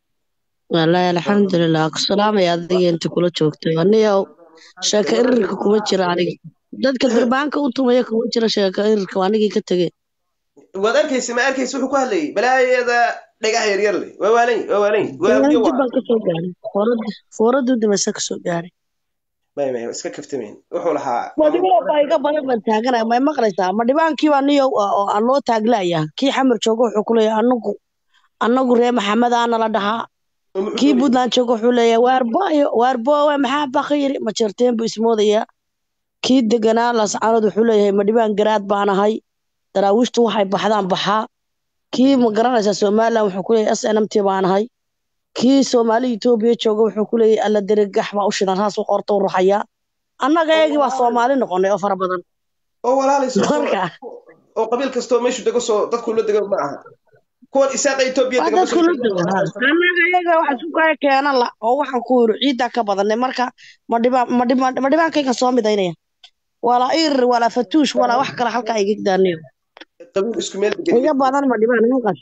wallaahi alxamdulilah ku salaamaya adiga inta kula joogtay aniyow sheeko irirka kuma jira aniga dadka durbaanka u tumaya kuma jira sheeko irirka waa anigii ka tegey waad arkaysa ma arkaysa wuxuu ku hadlayay balaayada dhagaha yaryar leh waa waalan waa waalan waa habiyo dib waa baan kasoo gaaray foorada fooradu dimase kasoo gaaray may may iska kaftamayn wuxuu lahaa madhibaan baa iga badan baan taaganaya may maqlaysaa ma dhibaankiiba aniyo oo aan loo taaglaya kii xamar jooga wuxuu ku leeyahay anagu anagu ree maxamedaa nala dhahaa kii puntland jooga wuxuu leeyahay waarboyo waarbowe maxaa bakayiri ma jirteen buu ismoodayaa kii deganaa lascaanood wuxuu leeyahay ma dhibaan garaad baan ahay daraawiishtu waxay baxdaan baxaa kii ma garanaysaa somaliland wuxuu ku leeyahay s n m t baan ahay kii soomaali etoobiya jooga wuxuu ku leeyahay alla deregax baa u shidan saas u qorta u ruxayaa annaga eegii waa soomaali noqonay oo fara badan oo walaalayso marka oo qabiil kastoo meeshu dego soo dadku la dego ma aha kuwan isaaqa etoobiya waa dega dadku la dego annaga eega wax isku kaya keenan la oo waxaan ku yiri ciiddaa ka badanay marka ma dhibaan ma dhibaan ma dhibaankaygan soo midaynaya walaa irir walaa fatuush walaa wax kale halkaa iga daaniyo qabiil isku meel degan iga badan ma dhibaan halkaas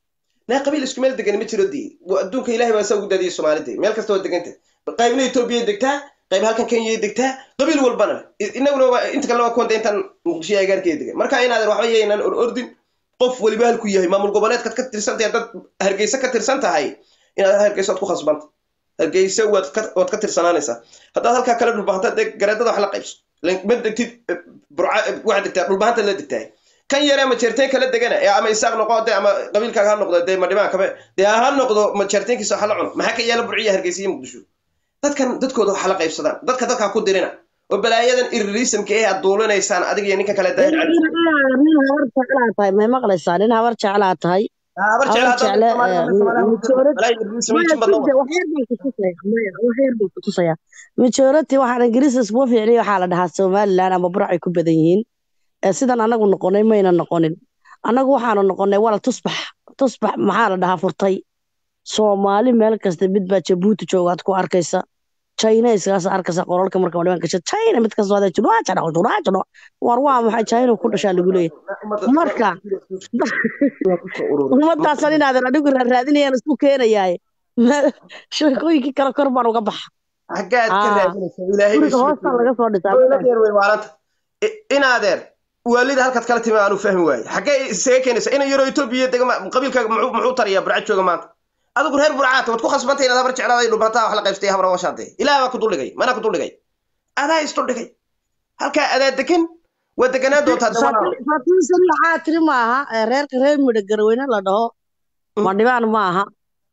naa qabiil isku meel degan ma jiro dii Waa adduunka ilaahay baa saa ugu daadiyay soomaalida meel kasta waa deganta qaybna etoobiya degtaa qayb halkan kenya degtaa qabiil walbana I- inaguna waa inta kalena waa kuwanta intaan muqdisho agaarkeeda degan marka inaadan waxba yeynaan or ordin qof weliba halku yahay maamul goboleedkaad ka tirsan tahay dad hargeysa ka tirsan tahay inaad hargeysa waad ku khasbanta hargeysa waad ka waad ka tirsanaanaysaa haddaad halkaa kala dhulbahanta dee gareedada wax la qaybso Len- ma degtid eh, burca eh, waxaad degtaa dhulbahanta la degtahay kan yare ma jeerteen kala degana ee ama isaaq noqo dee ama qabiilkaaga ha noqdo dee ma dhibaan kabe dee ha noqdo ma jeerteenkiisa waxa la cuno maxaa ka yaala burciya hargeysa iyo muqdisho dadkan dadkooda waxa la qaybsadaan dadka dadkaa ku dirina oo balaayadan iririisamka ee aad duulinaysaan adiga iyo ninka kale daahir cali nin habar jeclaa tahay may maqlaysaa nin habar jeclaa tahay habar habar jecle kutusaya majority waxaan ingiriis isma fiicniy waxaa la dhahaa somaliland ama burcay ku badan yihiin ee sidan anagu noqonay mayna noqonin annagu waxaanu noqonay wala tusbax tusbax maxaa la dhahaa furtay soomaali meel kasta mid baa jabuuti joogaad ku arkaysa china iskaas arkaysa qoralka marka madhiban gasha china mid kasta waada judhaajadho judhaajadho war waa maxay china ku dhashaa lagu leeyahay marka ummadaasan inaadan adigu raadinayaan isku keenayaaye sheekooyinkii kale kor baan uga baxa xaggaad ka Ah. raadinaysaa ilaahay guriga hoostan laga soo dhisaa dowladeer way waaranta inaadeer waalida halkaad kala timi aanu fahmi waaye xaggee isaga keenaysa ina yaroo etoobiya dega ma- qabiilkaaga muxuu muxuu tarayaa burca jooga maanta adigu reer burcaata waad ku khasbantay inaad habar jeclaaday dhulbataa wax la qaybstay habra washaade ilaah baa ku duldhigay manaa ku duldhigay adaa isduldhigay halkaa adaa degan waa deganaan doontaa dawanaada fatiisan waxaa tiri maaha ee reerka reer midho garweyne la dhaho madhibaan maaha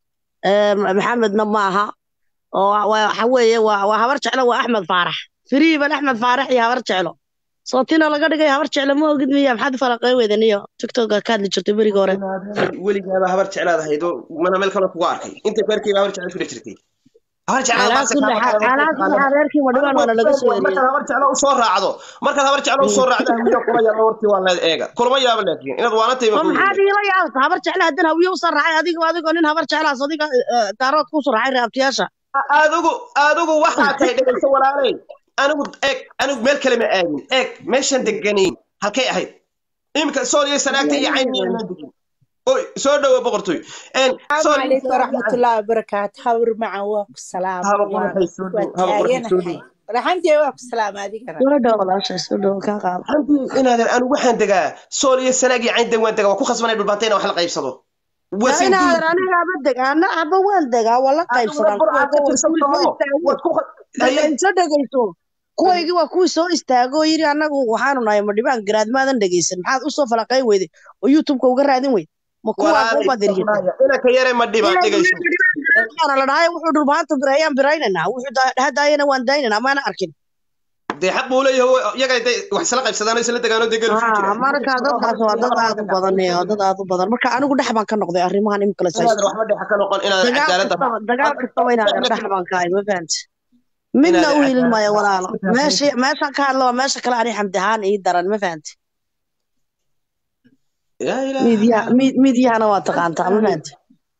ee maxamedna maaha oo wa- waxa weeye waa waa habar jeclo waa axmed faarax firiiban axmed faarax iyo habar jeclo sootina laga dhigay habar jeclo ma ogid miya maxaad u falaqey weydan iyo tiktoka ka hadli jirtay berigi hore weligaaba habar jeclaad ahayd oo mana meel kale kuga arkay inta reerkayba habar jeclaad ku dhex jirtay habar jeclaad calaa baase kulli kaa xaal calaa kulli xaal reerkii madhibaan waana laga soo eriyey markaad habar jeclo usoo raacdo markaad habar jeclo usoo raacdo hawiyo kulama yaaba wartii waa leed eega kulama yaaba laakiin inaad waanantay oo maxaad iila yaabta habar jeclo haddana hawiye usoo raacay adigo adigoo nin habar jeclaas adiga eh, daarood kusoo raacay reabtiyaasha adigu adigu waxaa tahay dhegayso walaaley anigu eeg anigu meel kale ma aadin eeg meeshan deganayn halkay ahayd iminka sool iyo sanaagta iyo cayn ma degin oy soo dhowo boqortooy En, السلام sool iyo عليكم sanaag iyo ورحمة cayn. الله وبركاته هبر معا واكو السلام haba qoraxay soo dhow haba qoraxay soo dhow رحمتي واكو السلام هذيك أنا soo dhow walaashay soo dhow kaa qaado xantii inaadan anigu waxaan degaa sool iyo sanaag iyo cayn degwaan degaa waa ku khasbanay dhulbaantay inaan wax la qaybsado yaa wasin inaadan aniga aba deg ana aba waan degaa waa la qaybsadaan burcaad ka tirsan kuwayga somo waa kuwii soo waad ku haye dhegayso dhegayso kuwaygii waa kuwii soo istaago oo yidhi annagu waxaanu nahay madhibaan garaad maadan dhegaysan maxaad usoo falaqay weyday oo youtubeka uga raadin weyd ma kuwaa walaalay kuubaad eryata inanka yare ma dhibaan dhegayso ana la dhahay wuxuu dhulbaanta birayaan biraynanaa wuxuu dhahdaayana waan daynanaa maana arkin dee xaq buu leeyahay iyaga day wax isla qaybsadaan oo isla degaanoo dee galu Ah, marka dadkaas waa dad aad u badan ee, waa dad aad u badan marka anigu dhex baan ka noqday arrimahan imika la inaadan waxba dhexa ka noqon inaadan dagaal cadaaladda kastaba dagaal kastaba inaadan dhex baan ka ahay ma fahamti midna Inaad u hilin cadaalad- maayo walaalo meesha meeshaan ka hadlo waa meesha kale ani xamdi ahaan ii daran ma fahamti yaa ilaahay miidyaha miid- miidyahana waa taqaantaa ma fahamti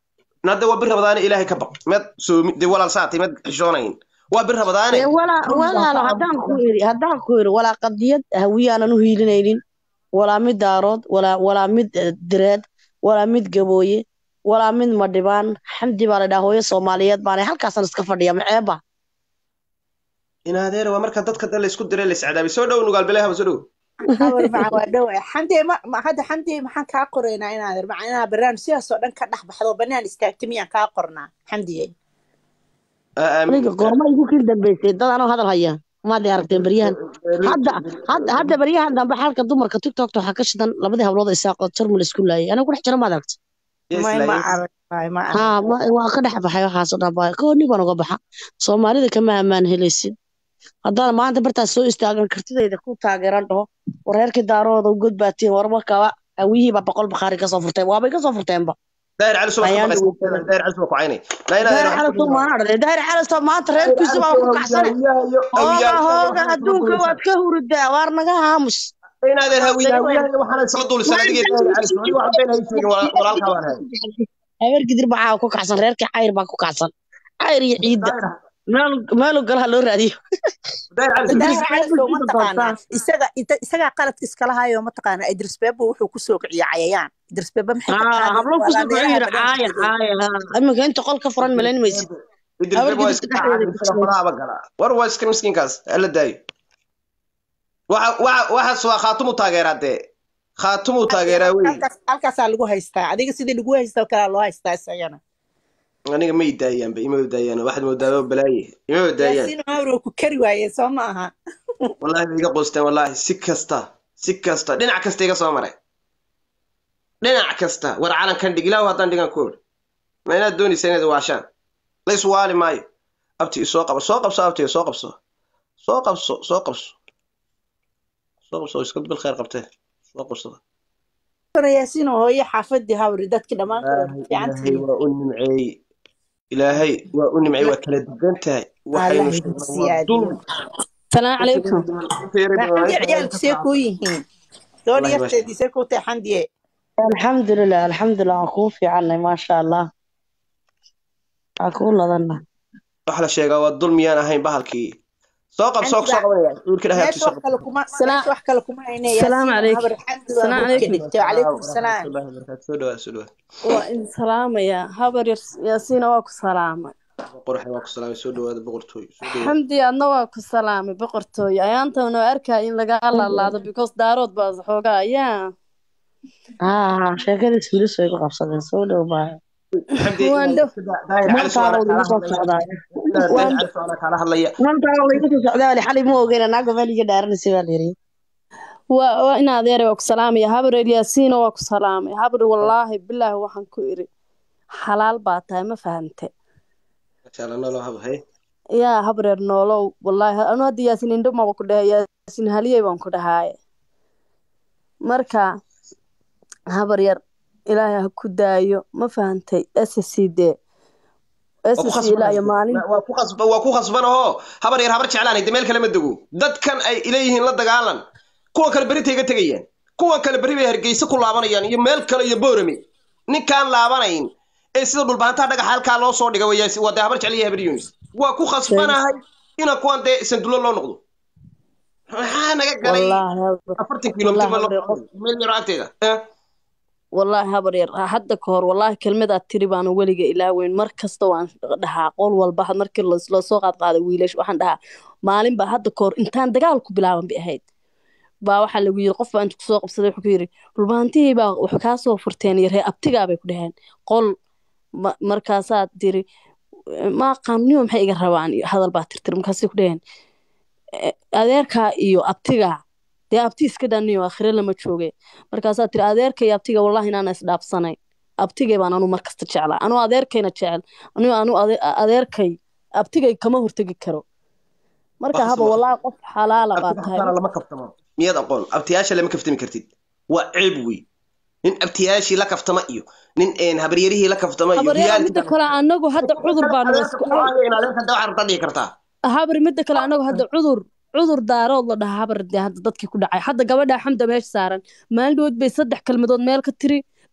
hadda waa bir rabadaane ilaahay ka baq med soomi dee walaal saatay med xishoonayn waa bir rabadaane Dee walaa walaalo haddaan ku iri haddaan ku iri walaa qadiyad hawiyaanan u hiilinaynin walaa mid daarood walaa walaa mid eh, direed walaa mid gabooye walaa mid madhibaan xamdi baa la dhaha hooyo soomaaliyeed baana halkaasan iska fadhiya maceeba in adeer waa marka dadka dan laysku diray layscadaabay soo dhow nugaal bilaahaba soo dhow habar macan waa dhow xamdi ma ma- hadda xamdi maxaan kaa qoraynaa inaad macan inaa barnaamij sidaas oo dhan ka dhex baxdo banaan istaagta miyaan kaa qornaa xamdiye aniga goorma igu kil dambeysay dad anoo hadal haya maadii aragteen beryahan hadda hadda hadda beryahan dambe xalka dumarka tiktokta waxaa ka shidan labadii hablood isaaqood jarmal isku laayay aniga ku dhex jira maad aragta may ma arag may ma arag haa ma- waa ka dhex baxay waxaasoo dhan baa kooni baan uga baxa soomaalida kama ammaan helaysid haddaan maanta bartaas soo istaagan kartidayda ku taageeran dhaho wareerkii daarooda god baatiin warma kaba hawiyihiiba boqol bakhaari kasoo furteen waabay kasoo furteenba daahir cali subax Ayaan ka baqaysa daahir cali subax ku caynay laa ilaaha daahir illa calasto maana dhade daahir calasto maanta reerkiisu baa ku kacsane hooga hooga adduunka waad ka huridaa waar naga haamus in adeer hawiya hawiya waxaana isla duulisan adiga daahir cali subax wax been hay sheegin walaalka baan hay habeer gidir baa ku kacsan reerkii cayr baa ku kacsan cayr iyo ciidda meel meelu galaha loo raadiyo daahir cali subax daahir calasow ma taqaanaa isaga ita- isagaa qaladka iskala hayo ma taqaanaa idris beebo wuxuu kusoo kiciya cayayaan idris beebo maxay ka aa qaadeen hablo kusoo walaa kicin meelaha yiri caaya banaanka caaya iminka inta qol ka furan malayn maysid idris Habar bebo waa gidiska iska dhexdeeda ku isaga jira. faraha gala war waa iska miskiinkaas hala daayo waxa waxa waxaas waa khaatumu taageeraa dee khaatumu taageeraa wey halkaas halkaasaa lagu haystaa adiga sidii lagu haystaa oo kalea loo haystaa isagana aniga ma idaayaanba ima daayaan waxaad moodaa balaaye ima daayaan yaasiin mawro ku kari waaye soo ma aha wallahi way iga qoosteen wallahi si kasta si kasta dhinac kasta iga soo maray dhinac kasta war calankan dhig ilaahu haddaan dhigan ku iri ma inaad doonaysa inaad waashaan la iswaali maayo abti isoo qaba soo qabso abti soo qabso soo qabso soo qabso soo qabso iska bil khayr qabtee soo qabsada yaasiin oo hooye xaafadii hawri dadkii dhammaan kale ilaahay fiican ilaahay waa u nimceeyey ilaahay waa u nimceeyey waa kala dugan tahay waxaynu Allah sheegnay waa siyaadiyo. dulmi salaamu calaykum maxamdi ciyaalku see kuu yihiin doon Wallahi ma yarteedii see kuu tahay xamdiye alxamdulilah alxamdulilah waan kuu fiicannay maasha allah waan kuu ladanna wax la sheegaa waa dulmiyaan ahayn bahalkii soo qab soo soo qabanaya wiilka dhahay meesha wax kale kuma meesha wax kale kuma hayne Salaamu calaykum. Salaamu calaykum. dhigtay calaykum salaam soo dhawaa soo dhawaa waa idin salaamayaa habar yar yaasiina waa ku salaamay qoraxda waa ku salaamay soo dhawaada boqortooy soo dhawaada xamdi adna waa ku salaamay boqortooyo ayaantan oo arkaya in lagaa laalaado because daarood baa xoogaa yaa haa sheekadiis wilis way ku qabsadeen soo dhow baa waan dhow mantaada lagu soo socdaa kala hadlaya mantaada lagu soo socdaa wali xalay ma ogeyn naagga meel iga dhaaranaysa baa layiri waa waa in adeere waa ku salaamaya habar yar yaasiina waa ku salaamay habar wallaahi bilaahi waxaan ku iri xalaal baa tahay ma fahante inshallah nolow hab hay yaa habar yar noolow wallaahi anu hadda yaasin indho maba ku dhahay yaasin haliyey baan ku dhahaaye marka habar yar ilaahay ha ku daayo ma fahantay sscd ssc ilaa iyo maalin waa ku khasba waa ku khasbanahoo habar yar habar jeclaan de meel kale ma dego dadkan ay leeyihiin la dagaalan kuwan kale berritay ga tegayaan kuwan kale berri bay hargeysa ku laabanayaan iyo meel kale iyo boorame ninkaan laabanayn ee sida dhulbaantaha dhagaxa halkaa loo soo dhiga wayaasi waa dee habar jecel iyo habar yunis waa ku khasbanahay inaan kuwan dee sandulo loo noqdo maxaa naga galay wallaahi habar afartan kilomitir ma wallaahi loo habar yar meel yaro agteeda Eh? wallaahi habar yar hadda ka hor wallaahi kelmadaad tiri baanu weliga ilaaweyn mar kasta waan dhahaa qol walba had markii los- loosoo qaad qaaday wiilash waxaan dhahaa maalin baa hadda ka hor intaan dagaal ku bilaaban bay ahayd baa waxaa lagu yiri qof baa inta kusoo qabsaday wuxuu ku yiri dhulbaantihii baa wax kaa soo furteen iyo ree abtigaa bay ku dhaheen qol ma- markaasaad tiri ma qaamniyo maxay iga rabaan iyo hadal baa tirtir markaasay ku dhaheen "Eh, adeerkaa iyo abtigaa dee abti iska dhaniyo akhire lama jooge markaasaa tiri adeerka iyo abtiga wallahi inaana isdhaafsanay abtigay baan anu markasta jeclaa anuu adeerkayna jecel anu anu ade- adeerkay abtigay kama hortegi karo marka Wax haba kasta- wallaahi qof xalaala baa abtiga tahay xataa lama kaftamo miyaad aqoon abtiyaasha lama kaftami kartid waa ceeb wey nin abtiyaashii la kaftama iyo nin een habaryarihii la kaftama iyo habaryada riyaalkii midda kale anagu hadda cudur baanu isku adeerka dhihi kartaa habar midda kale anagu hadda cudur cudur daarood la dhahaa habar dee hadda dadkii ku dhacay hadda gabadha xamda meesha saaran maalin dhawood bay saddex kelmadood meel ka tiri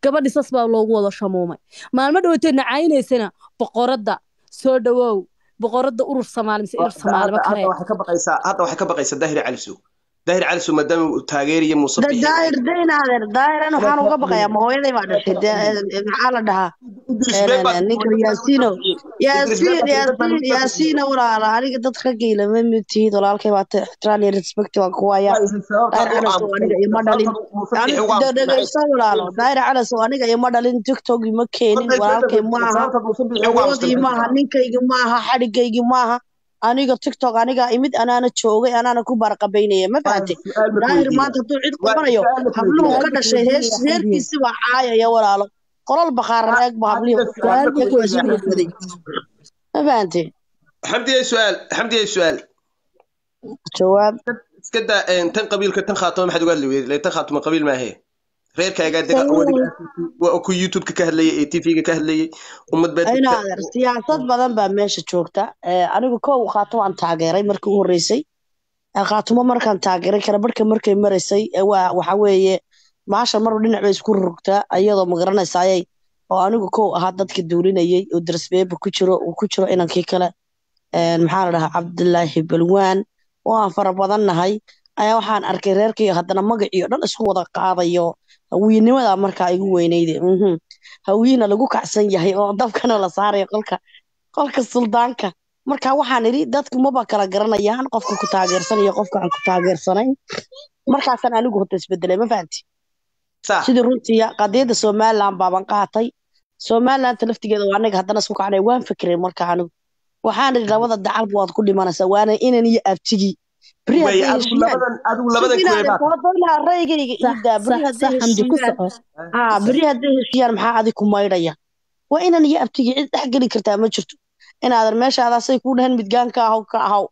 gabadhi sas baa loogu wada shamuumay maalmo dhawatee nacaynaysana boqoradda soo dhawow boqoradda urur soomaali mise irir soomaalima hadda kale waxay ka baqaysaa hadda waxay ka baqaysaa daahir calisow daahir calisow maadaama uu taageeriyo muuse Da- bixi daahir daynaadeer daahiran waxaan uga baqayaa ma hooyaday baa dhashay dee, eh, maxaa la dhahaa idris Eh, been baa ninka yaasiino yaasiin yaasiin yaasiina walaala aniga dad raggayla ma mitihid walaalkay baa ta ixtiraan iyo respect waan ku hayaa daahir calasow aniga ima dhalin Ani- de- dhegeyso walaalo daahir calasow aniga ima dhalin tiktok ima keenin walaalkay maaha awoodii maaha ninkaygi maaha xadhigaygi maaha aniga tiktok aniga imid anaana joogay anaana ku barqabaynaya ma fahantay daahir maanta hadduu cid qabanayo habluhu ka dhashay hees heerkiisi waa caayaya walaalo qolal bakaaran eeg ba hablihi waday ma fahantay xamdiye su'aal xamdiye su'aal jawaab iska daa een, tan qabiilka tan khaatuma maxaad uga hadli weyday tan khaatuma qabiil maahe reerkaagaa dega waa ku youtube-ka ka hadlayay ee tv-ga ka hadlayay ummad baa ayna degta adeer siyaasad badan baa meesha joogta Eh, anigu kow khaatumo aan taageeray markii u horreysay Eh, khaatumo markaan taageeray kala barhka markay maraysay eh, waa waxa weeye maasha marba dhinac bay isku rugtaa iyadoo magaranaysaayay oo anigu kow ahaa dadka duulinayay oo darsbeeba ku jiro uu ku jiro inankii kale Eh, maxaa la dhahaa cabdilaahi balwaan oo aan fara badan nahay ayaa waxaan arkay reerkii haddana magaciio dhan isku wada qaadayo hawiyenimada markaa igu weynayde mhm hawiina lagu kacsan yahay oo dabkana la saarayo qolka qolka suldaanka marka waxaan idhi dadku maba kala garanayaan qofka ku taageersan iyo qofka aan ku taageersanayn markaasaan anigu hota isbedelay ma fahanti sax sidii runtiya qadiyadda somaliland baaban qaatay somalilanta laftigeeda waa anaga haddana isku kacnay waan fikiray marka anigu waxaan idhi labada dacalba waad ku dhimanaysaa waana inan iyo abtigii beri way hadday adigu heshiiyaan labadan adigu labadan kuwee baa sidinaadoodaa raygayga sax iidaa beri sax hadday sax xamdi ku heshiiyaan soco haa beri hadday heshiiyaan maxaa adig ku maydhaya waa inan iyo abtigii cid dhex geli kartaa ma jirto inaadan meeshaadaasay ku dhahan midgaanka ahaw ka ahaw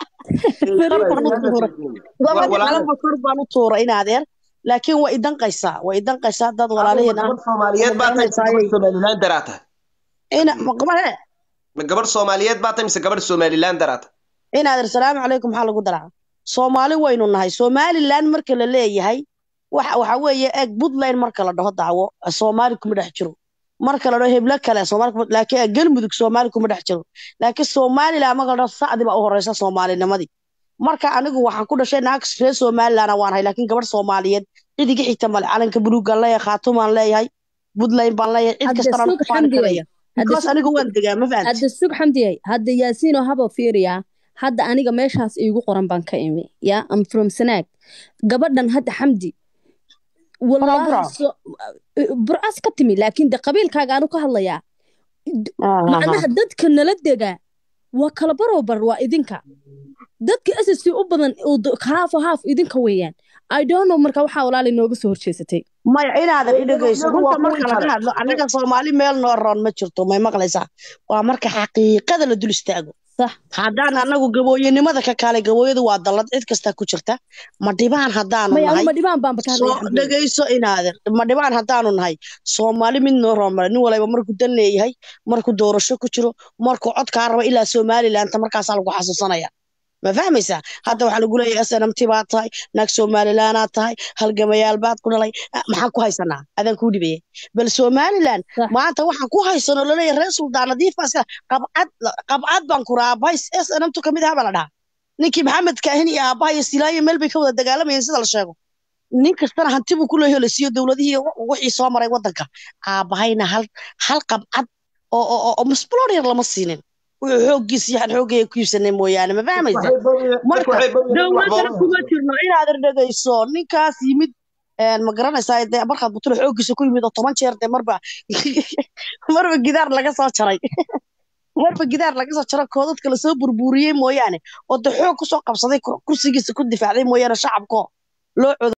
beri baan u tuuray gabadhi calamba kor baan u tuuray inaadeer laakiin waa idanqaysaa waa idanqaysaa dad walaalaheen ah gabadh soomaaliyeed baa tahay mise gabadh somaliland daraa tahay ina maqbahe ma gabadh soomaaliyeed baa tahay mise gabadh somaliland daraa tahay inaadeer salaamu calaykum maxaa lagu daraa soomaali waynu nahay somaliland marka la leeyahay waxa waxa weeye eeg puntland marka la dhaho dacwo soomaali kuma dhex jiro marka la dhaho heblo kale soomaali kuma laakiin eh, galmudug soomaali kuma dhex jiro laakiin somaliland marka la dhaho sacdi baa u horeysa soomaalinimadii marka anigu waxaan ku dhashay naag reer somaliland waan hay laakiin gabadh soomaaliyeed cid iga xigta male calanka buluugaan leeyahay khaatumaan leeyahay puntland baan leeyahay cid hadda kastana sug ku faani xamdiyey karaya hadda because sug anigu waan degaa ma fahanti hadda sug xamdiyey hadda yaasiinoo haba fiiriyaa hadda aniga meeshaas iigu qoran baan ka imi ya am from sanaag gabadhan hadda xamdi wallaahi Burco. so burcas ka timi laakiin de qabiilkaaga anu ka hadlayaa macnaha dadka nala degaa waa kala barobar waa idinka dadka ssc u badan oo d- haaf o haaf idinka weeyaan i don't know marka waxaa walaali nooga soo horjeesatay maya inaadan i dhegeyso iyagu waa runta marka kuwii laga kale. hadlo anaga soomaali meel noo roon ma jirto may maqlaysaa waa marka xaqiiqada la dul istaago sax haddaan anagu gabooyanimada ka kaalay gabooyadu waa dallad cid kasta ku jirta ma dhibaan haddaanu maya nahay anuma dhibaan baanba ka hadlaya soo xamdiye dhegeyso inaadan ma dhibaan haddaanu nahay soomaali mid noo roon male nin walba markuu dan leeyahay markuu doorasho ku jiro markuu codkaa rabo ilaa somalilandta markaasaa lagu xasuusanaya ma fahmaysaa hadda waxaa lagu leeyahay snmt baad tahay naag somalilandaad tahay halgamayaal baad ku dhalay Ah, maxaan ku haysanaa adaan kuu dhibaya bal somaliland Sax. maanta waxaan ku haysanoo laleeyahay reer suldaan nadiifaas qabcad qabcad baan ku raabay snmtu kamid aha baa la dhahaa ninkii maxamed kaahin iyo aabbaha iyo silaayo meel bay ka wada dagaalamayeen sida la sheego nin kastana hanti buu ku leeyahay la siiyo dowladihii wixii soo maray wadanka aabbahayna hal hal qabcad oo oo oo- oo masbuloor yar lama siinin wuxuu xooggiis yaxan xooggeeya ku iibsanay mooyaane ma fahmaysa marka dowladana kuma jirno inaad dhegeyso ninkaas yimid een, ma garanaysaa dee markaad butulo xooggiisa ku yimid oo toban jeer dee marba marba gidaar laga soo jaray marba gidaar laga soo jaro koodadka lasoo burburiyey mooyaane oo de xoog kusoo qabsaday kur- kursigiisa ku difaacday mooyaane shacabko loo